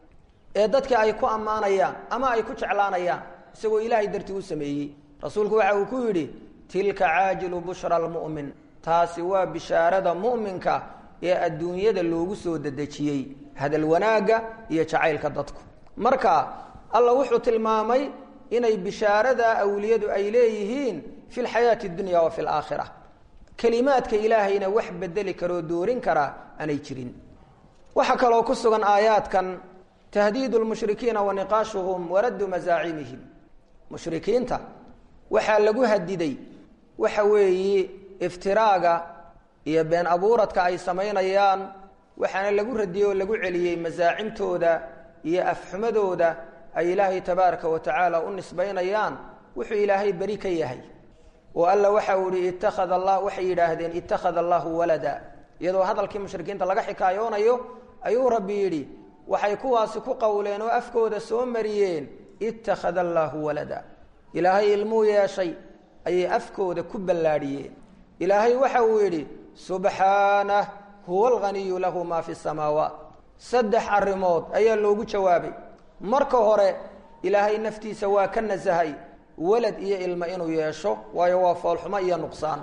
ee dadka ay ku ammaanayaan ama ay ku jeclaanayaan isagoo ilaahay dartii u sameeyey rasuulku waxa uu ku yidhi tilka caajilu bushra almu'min taasi waa bishaarada mu'minka ee adduunyada loogu soo dedejiyey hadal wanaagga iyo jacaylka dadku marka alla wuxuu tilmaamay inay bishaarada awliyadu ay leeyihiin fi lxayaati اdunya wa fi laakhira kelimaadka ilaahayna wax bedeli karoo doorin kara aanay jirin waxaa kaloo ku sugan aayaadkan tahdiidu lmushrikiina wa niqaashuhum waraddu masaacimihim mushrikiinta waxaa lagu hadiday waxa weeye iftiraaga iyo been abuuradka ay samaynayaan waxaana lagu radiyey oo lagu celiyey masaacimtooda iyo afxumadooda ay ilaahay tabaaraka wa tacaala u nisbaynayaan wuxuu ilaahay beri ka yahay oo alla waxa uu ihi ittakhada allah waxay yidhaahdeen ittakhada allahu walada iyadoo hadalkii mushrikiinta laga xikaayoonayo ayuu rabbi yidhi waxay kuwaasi ku qowleen oo afkooda soo mariyeen ittakhada allaahu walada ilaahay ilmuu yeeshay ayay afkooda ku ballaadhiyeen ilaahay waxa uu yidhi subxaanah huwa alghaniyu lahu maa fi samaawaat saddex arrimood ayaa loogu jawaabay marka hore ilaahay naftiisa waa ka nasahay walad iyo ilmo inuu yeesho waayo waa foolxumo iyo nuqsaan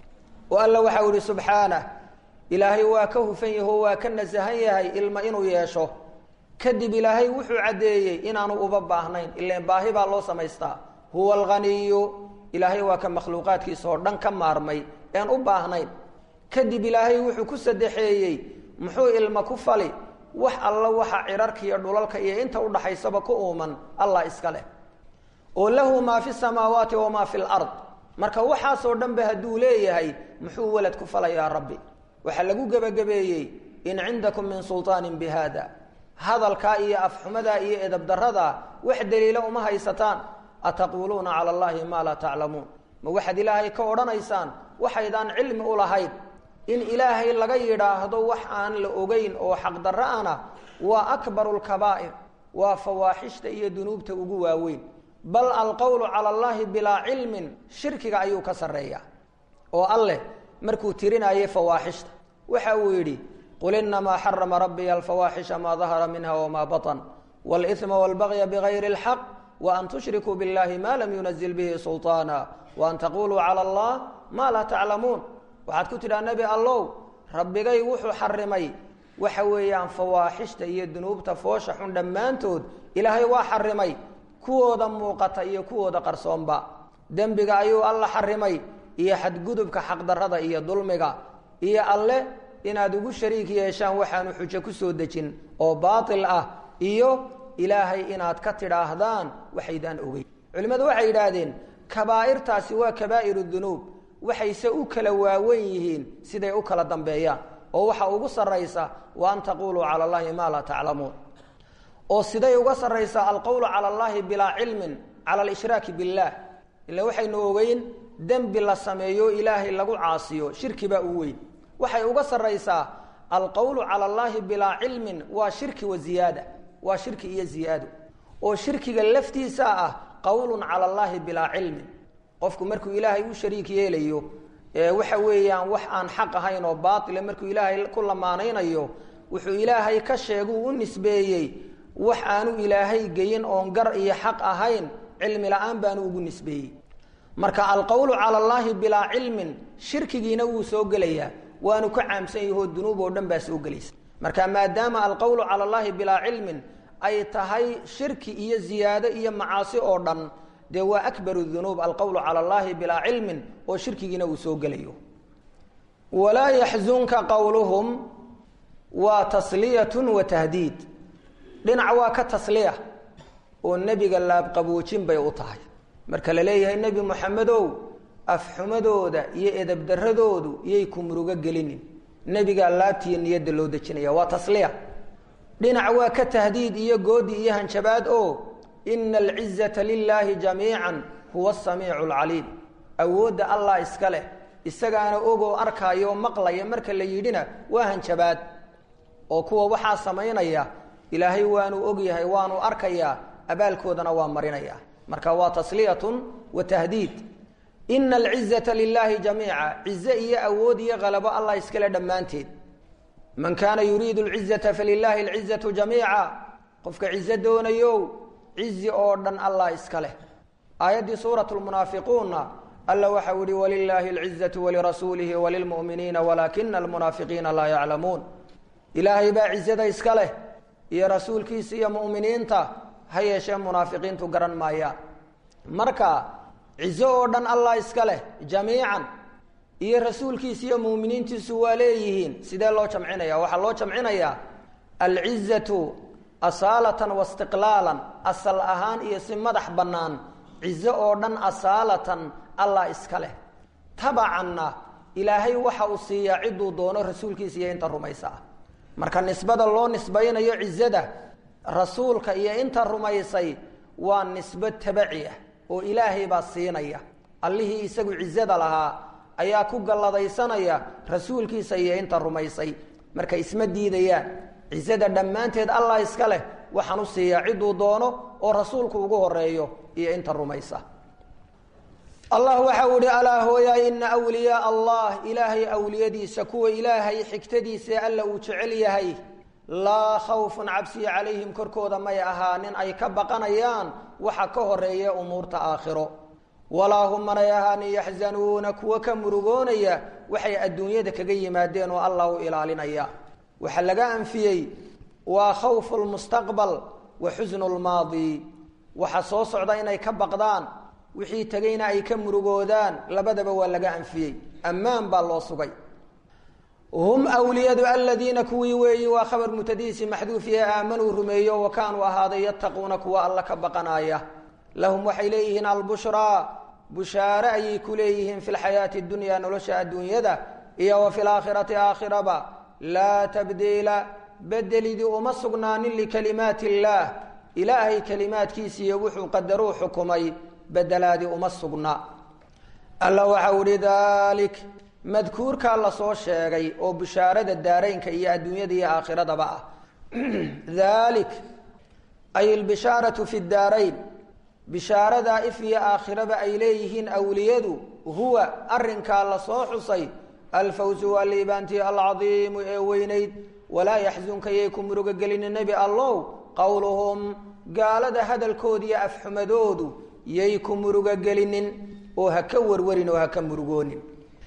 oo alla waxa uu yihi subxaanah ilaahay waa ka hufan yaho waa ka nasahan yahay ilmo inuu yeesho kadib ilaahay wuxuu caddeeyey inaanu uba baahnayn ilan baahi baa loo samaystaa huwa alghaniyu ilaahay waa ka makhluuqaadkiisa oo dhan ka maarmay ean u baahnayn kadib ilaahay wuxuu ku sadexeeyey muxuu ilmo ku fali wax alla waxa cidharka iyo dhulalka iyo inta udhaxaysaba ku uuman allah iska leh oo lahu maa fi samaawaati wamaa fi lard marka waxaasoo dhanba hadduu leeyahay muxuu walad ku falayaa rabbi waxaa lagu gebagabeeyey in cindakum min sulطaanin bi hada hadalkaa iyo afxumadaa iyo edabdaradaa wax daliila uma haysataan ataquuluuna cala allahi maa laa taclamuun ma waxaad ilaahay ka odhanaysaan waxaydaan cilmi u lahayn in ilaahay laga yidhaahdo wax aan la ogeyn oo xaqdarro ana waa akbaru lkabaa'ir waa fawaaxishta iyo dunuubta ugu waaweyn bal alqowlu cala allahi bilaa cilmin shirkiga ayuu ka sarreeyaa oo alleh markuu tirinayay fawaaxishta waxa uu yidhi qul inamaa xarama rabbiya alfawaaxisha maa dahara minha wamaa baطn wاlإثma wاlbagya bغayri اlxaq وan tushrikuu biاllahi ma lam yunazil bihi sulطaana wa an taquluu cala allah maa laa taclamuun waxaad ku tidhaha nebi allow rabbigay wuxuu xarimay waxa weeyaan fawaaxishta iyo dunuubta foosha xun dhammaantood ilaahay waa xarimay kuwooda muuqata iyo kuwooda qarsoonba dembiga ayuu alla xarimay iyo xadgudubka xaqdarrada iyo dulmiga iyo alle inaad ugu shariik yeeshaan waxaanu xujo ku soo dejin oo baatil ah iyo ilaahay inaad ka tidhaahdaan waxaydaan ogeyn culimmadu waxay yidhaahdeen kabaa'irtaasi waa kabaa'iru dunuub waxayse u kala waawen yihiin siday u kala dambeeyaan oo waxa ugu sarraysa wa an taquluu cala allahi maa laa taclamuun oo siday uga sarraysaa alqowlu cala allahi bilaa cilmin cala alishraaki billaah ila waxaynu ogeyn dembi la sameeyo ilaahay lagu caasiyo shirki baa u weyn waxay uga sarraysaa alqowlu cala allahi bilaa cilmin waa shirki wa ziyaada waa shirki iyo ziyaado oo shirkiga laftiisa ah qowlun cala allahi bilaa cilmin qofku markuu ilaahay u shariik yeelayo waxa weeyaan wax aan xaq ahayn oo baatila markuu ilaahay ku lamaanaynayo wuxuu ilaahay ka sheeguu u nisbeeyey wax aanu ilaahay geyin oon gar iyo xaq ahayn cilmi la-aan baanu ugu nisbeeyey marka alqowlu cala allaahi bilaa cilmin shirkigiina wuu soo gelayaa waanu ka caamsan yahoo dunuub oo dhan baa soo gelaysa marka maadaama alqowlu cala allaahi bilaa cilmin ay tahay shirki iyo ziyaado iyo macaasi oo dhan dee waa akbaru dunuub alqowlu cala allahi bilaa cilmin oo shirkigiina uu soo gelayo walaa yaxzunka qowluhum waa tasliyatun wa tahdiid dhinac waa ka tasliya oo nebiga laabqaboojin bay u tahay marka la leeyahay nebi moxamedow afxumadooda iyo edabdaradoodu iyay ku murugo gelinin nebigaa laabtiiyo niyadda loo dejinaya waa tasliya dhinac waa ka tahdiid iyo goodi iyo hanjabaad oo ina alcizata lilaahi jamiican huwa asamiicu alcaliim awoodda allah iska leh isagaana ogoo arkaayo maqlaya marka la yidhina waa hanjabaad oo kuwa waxaa samaynaya ilaahay waanu ogyahay waanu arkayaa abaalkoodana waa marinaya marka waa tasliyatun wa tahdiid ina alcizata lilaahi jamiica cize iyo awood iyo qalabo allah iskale dhammaanteed man kaana yuriidu alcizata falilaahi alcizatu jamiica qofka cize doonayo cizi oo dhan allah iska leh aayaddii suurat lmunaafiquunna alla waxau ihi walilaahi alcizatu walirasuulihi walilmu'miniina walaakina almunaafiqiina laa yaclamuun ilaahay baa cizada iska leh iyo rasuulkiisa iyo mu'miniinta ha yeeshee munaafiqiintu garan maayaan marka cizo oo dhan allah iska leh jamiican iyo rasuulkiisa iyo muuminiintiisu waa leeyihiin sidee loo jamcinaya waxaa loo jamcinayaa alcizatu asaalatan waistiqlaalan asal ahaan iyo si madax bannaan cizo oo dhan asaalatan allah iska leh tabacanna ilaahay waxa uu siiyaa cidduu doono rasuulkiisa iyo inta rumaysa ah marka nisbada loo nisbaynayo cizada rasuulka iyo inta rumaysay waa nisbo tabaci ah oo ilaahay baa siinaya allihii isagu cizada lahaa ayaa ku galladaysanaya rasuulkiisa iyo inta rumaysay marka isma diidayaan cizada dhammaanteed allah iska leh waxaan u siiyaa cidduu doono oo rasuulku ugu horeeyo iyo inta rumaysa allah waxau ihi alaa hooyaay ina wliyaa allah ilaahay awliyadiisa kuwa ilaahay xigtadiisa alla uu jecel yahay laa khawfun cabsiya calayhim korkooda may ahaanin ay ka baqanayaan waxa ka horeeya umuurta aakhiro walaa hum manay ahaanin yaxzanuuna kuwa ka murugoonaya waxay adduunyada kaga yimaadeen oo allah u ilaalinaya waxaa laga anfiyey waa khawfu lmustaqbal wa xusnu lmaadi waxa soo socda inay ka baqdaan wixii tegayna ay ka murugoodaan labadaba waa laga anfiyey ammaan baa loo sugay hum wliyadu aladiina kuwii weeyi waa khabar mutadiisi maxduufiye aamanuu rumeeyo wa kaanuu ahaaday yattaquuna kuwa alla ka baqanaya lahum waxay leeyihiin albushraa bushaare ayay ku leeyihiin fi lxayaati dunya nolosha adduunyada iyo wa fi laakhirati aakhiraba laa tabdiila bedelidii uma sugnaanin likalimaati illaah ilaahay kalimaadkiisiiyo wuxuu qadaruu xukumay bedelaadii uma sugna alla waxau ihi dalik madkuurkaa lasoo sheegay oo bishaarada daaraynka iyo adduunyada iyo aakhiradaba ah dalik ay albishaaratu fi daarayn bishaaradaa if iyo aakhiraba ay leeyihiin awliyadu huwa arinkaa lasoo xusay alfawsu waa liibaantii alcadiimu ee weynayd walaa yaxzunka yay ku murugo gelinin nebi allow qowluhum gaalada hadalkooda iyo afxumadoodu yay ku murugo gelinin oo ha ka warwarin oo ha ka murugoonin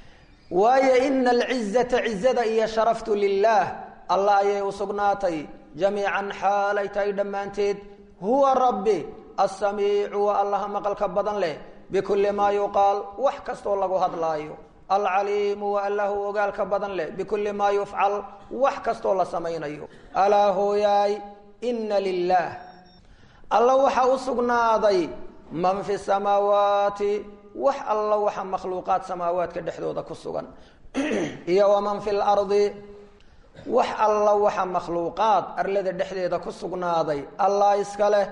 waayo ina alcizata cizada iyo sharaftu lilaah allah ayay u sugnaatay jamiican xaalay tahay dhammaanteed huwa rabbi alsamiicu waa allaha maqalka badan leh bikulli maa yuqaal wax kastoo lagu hadlaayo alcaliimu waa allahu ogaalka badan leh bikulli maa yufcal wax kastoo la samaynayo alaa hooyaay ina lilaah alla waxaa u sugnaaday man fi samaawaati wax alla waxa makhluuqaad samaawaadka dhexdooda ku sugan iyo waman fi lardi wax alla waxa makhluuqaad arlada dhexdeeda ku sugnaaday allah iska leh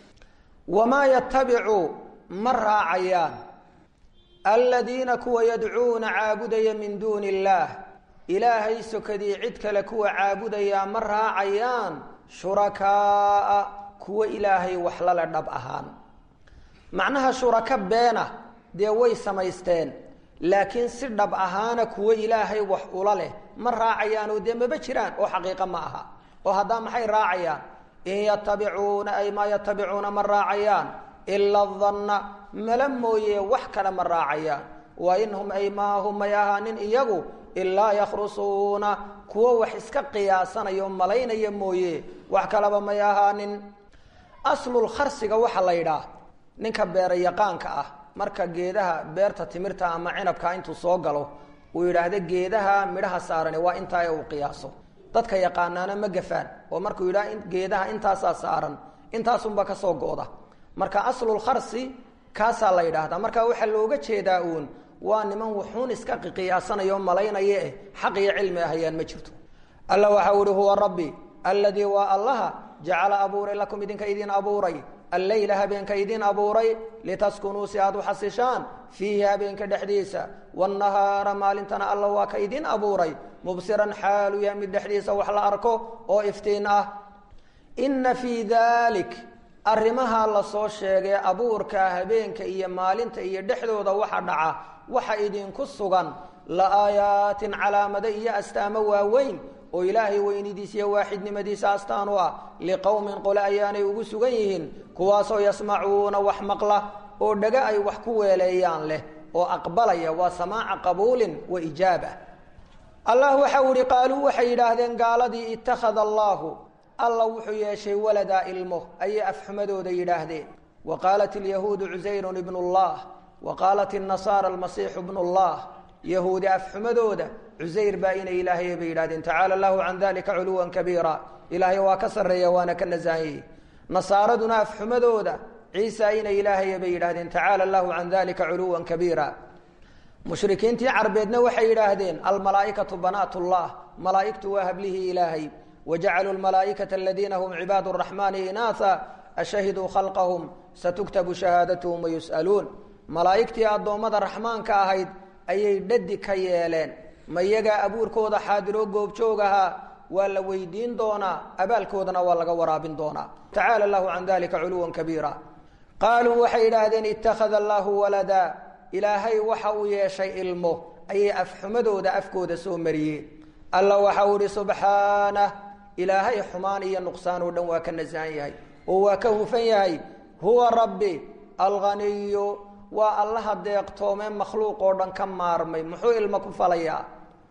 wamaa yatabicu ma raacayaan aladiina kuwa yadcuuna caabudaya min duuni illaah ilaahay sokadii cid kale kuwa caabudayaa ma raacayaan shurakaaa kuwa ilaahay wax lale dhab ahaan macnaha shuraka beena dee way samaysteen laakiin si dhab ahaana kuwo ilaahay wax ula leh ma raacayaan oo dee maba jiraan oo xaqiiqa ma aha oo haddaa maxay raacayaan in yatabicuuna ay maa yatabicuuna ma raacayaan ila danna mala mooye wax kale ma raacayaan wa in hum ay maahum may ahaanin iyagu ilaa yakhrusuuna kuwo wax iska qiyaasanaya oo malaynaya mooye wax kaleba may ahaanin aslulkharsiga waxaa la yidhaah ninka beera yaqaanka ah marka geedaha beerta timirta ama cinabka intuu soo galo uu yidhaahdo geedaha midhaha saarani waa intaa ee uu qiyaaso dadka yaqaanaana ma gafaan oo markuu yidhaha geedaha intaasaa saaran intaasunba kasoo go-da marka aslulkharsi kaasaa la yidhaahdaa marka waxaa looga jeedaa uun waa niman wuxuun iska qiyaasanaya oo malaynaya eh xaq iyo cilmi ahayaan ma jirto alla waxau ihi huwa rabbi alladii waa allaha jacala abuuray lakum idinka idin abuuray alleyla habeenka idin abuuray litaskunuu si aad u xasishaan fiihi habeenka dhexdiisa wanahaara maalintana alla waa ka idin abuuray mubsiran xaalu yahay mid dhexdiisa wax la arko oo iftiin ah inna fii dalik arrimaha lasoo sheegay abuurka habeenka iyo maalinta iyo dhexdooda waxa dhaca waxa idinku sugan la aayaatin calaamado iyo astaamo waaweyn oo ilaahay weynidiisa iyo waaxidnimadiisa astaan u ah liqowmin qole ayaanay ugu sugan yihiin kuwaasoo yasmacuuna wax maqla oo dhaga ay wax ku weeleeyaan leh oo aqbalaya waa samaaca qabuulin wa ijaaba allah waxau ihi qaaluu waxay yidhaahdeen gaaladii ittakhada allaahu alla wuxuu yeeshay waladaa ilmo ayay afxumadooda yidhaahdeen wa qaalat ilyahuudu cusayrun ibnu llah wa qaalat inasaara almasiixu bnu llah yahuudi afxumadooda cusayr baa inay ilaahay bay yidhahdeen tacaala allahu can dalika culuwan kabiira ilaahay waa ka sarreeya waana ka nasaanyey nasaaraduna afxumadooda ciisa inay ilaahay bay yidhahdeen tacaala allahu can dalika culuwan kabiira mushrikiintii carbeedna waxay yidhaahdeen almalaaikatu banaat llah malaaigtu waa hablihii ilaahay wajacaluu lmalaaikata aladiina hum cibaad raxmaani inaatha ashahiduu khalqahum satuktabu shahaadatuhum wayus'aluun malaa'igtii addoommada raxmaanka ahayd ayay dhadi ka yeeleen ma iyagaa abuurkooda xaadiroo goobjoog ahaa waa la weydiin doonaa abaalkoodana waa laga waraabin doonaa tacaala allahu can dalika culuwan kabiira qaaluu waxay yidhaahdeen ittakhada allaahu walada ilaahay waxa uu yeeshay ilmo ayay afxumadooda afkooda soo mariyeen alla waxau ihi subxaanah ilaahay xumaan iyo nuqsaan oo dhan waa ka nasahan yahay oo waa ka hufan yahay huwa rabbi alghaniyu waa allaha deeqtoome makhluuq oo dhan ka maarmay muxuu ilmo ku falayaa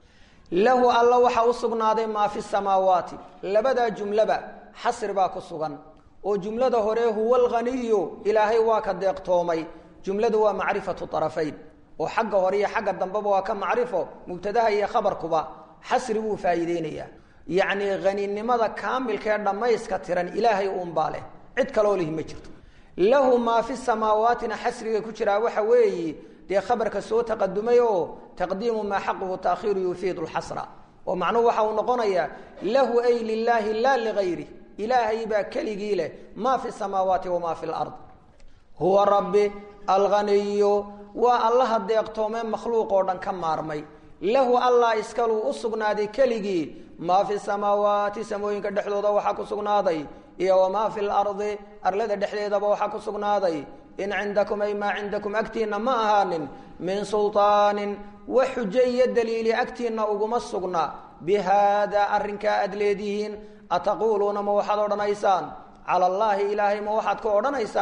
lahu alla waxa u sugnaaday maa fi samaawaati labadaa jumlaba xasri baa ku sugan oo jumlada hore huwa alghaniyu ilaahay waa ka deeqtoomay jumladu waa macrifatu arafayn oo xagga hore iyo xagga dambeba waa ka macrifo mubtadaha iyo khabarkuba xasri buu faa'iideynayaa yacnii haninimada kaamilka ee dhammayska tiran ilaahay uunbaa leh cid kaloo lihi ma jirto lahu maa fi samaawaatina xasriga ku jiraa waxa weeyi dee khabarka soo taqadumay oo taqdiimu maa xaquhu taakhiiru yufiidu lxasra oo macnuhu waxa uu noqonayaa lahu ay lilaahi laa ligayri ilaahay baa keligii leh maa fi samaawaati wamaa fi lard huwa rabbi alghaniyu waa allaha deeqtoomee makhluuq oo dhan ka maarmay lahu allah iskaluu u sugnaaday keligii maa fi samaawaati samooyinka dhexdooda waxaa ku sugnaaday iyo wamaa fi lardi arlada dhexdeedaba waxaa ku sugnaaday in cindakum ay maa cindakum agtiinna ma ahaanin min sulطaanin wax xujo iyo daliili agtiinna uguma sugna bi haada arrinkaa aad leedihiin ataquuluuna ma waxaad odhanaysaan cala allaahi ilaahay ma waxaad ka odhanaysaan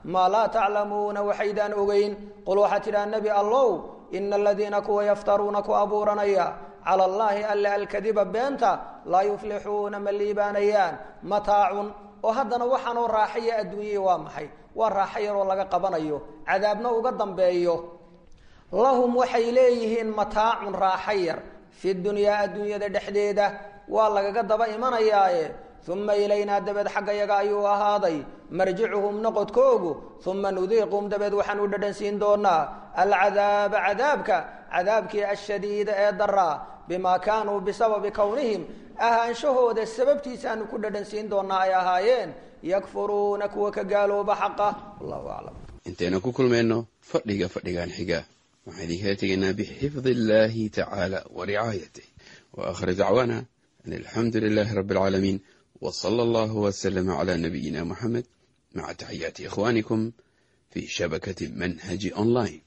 maa laa taclamuuna waxaydaan ogeyn qul waxaa tidhaha nebi allow ina aladiina kuwa yaftaruuna ku abuuranaya cala allaahi alle alkadiba beenta laa yuflixuuna ma liibaanayaan mataacun oo haddana waxaanoo raaxaya adduunyahii waa maxay waa raaxo yaroo laga qabanayo cadaabna uga dambeeyo lahum waxay leeyihiin mataacun raaxo yar fi dunyaa adduunyada dhexdeeda waa lagaga daba imanayaaye uma ilaynaa dabeed xagga yaga ayuu ahaaday marjicuhum noqodkoogu uma nudiiqhum dabeed waxaan u dhadhansiin doonaa alcadaaba cadaabka cadaabkii ashadiida ee daraa bimaa kaanuu bisababi kownihim ahaanshahooda sababtiisaanu ku dhadhansiin doonaa ay ahaayeen yakfuruuna kuwa ka gaalooba xaqa wallahu aclam intaynu ku kulmayno fadhiga fadhigan xiga waxaan idinkala tegaynaa bixifdi illaahi tacaala wa ricaayatih wa aakhir dacwaana an alxamdu lilaahi rabbi alcaalamiin w sala allahu wslama cla nabiyina muxamed maca taxiyaati ikhwanikum fi shabakati manhaji online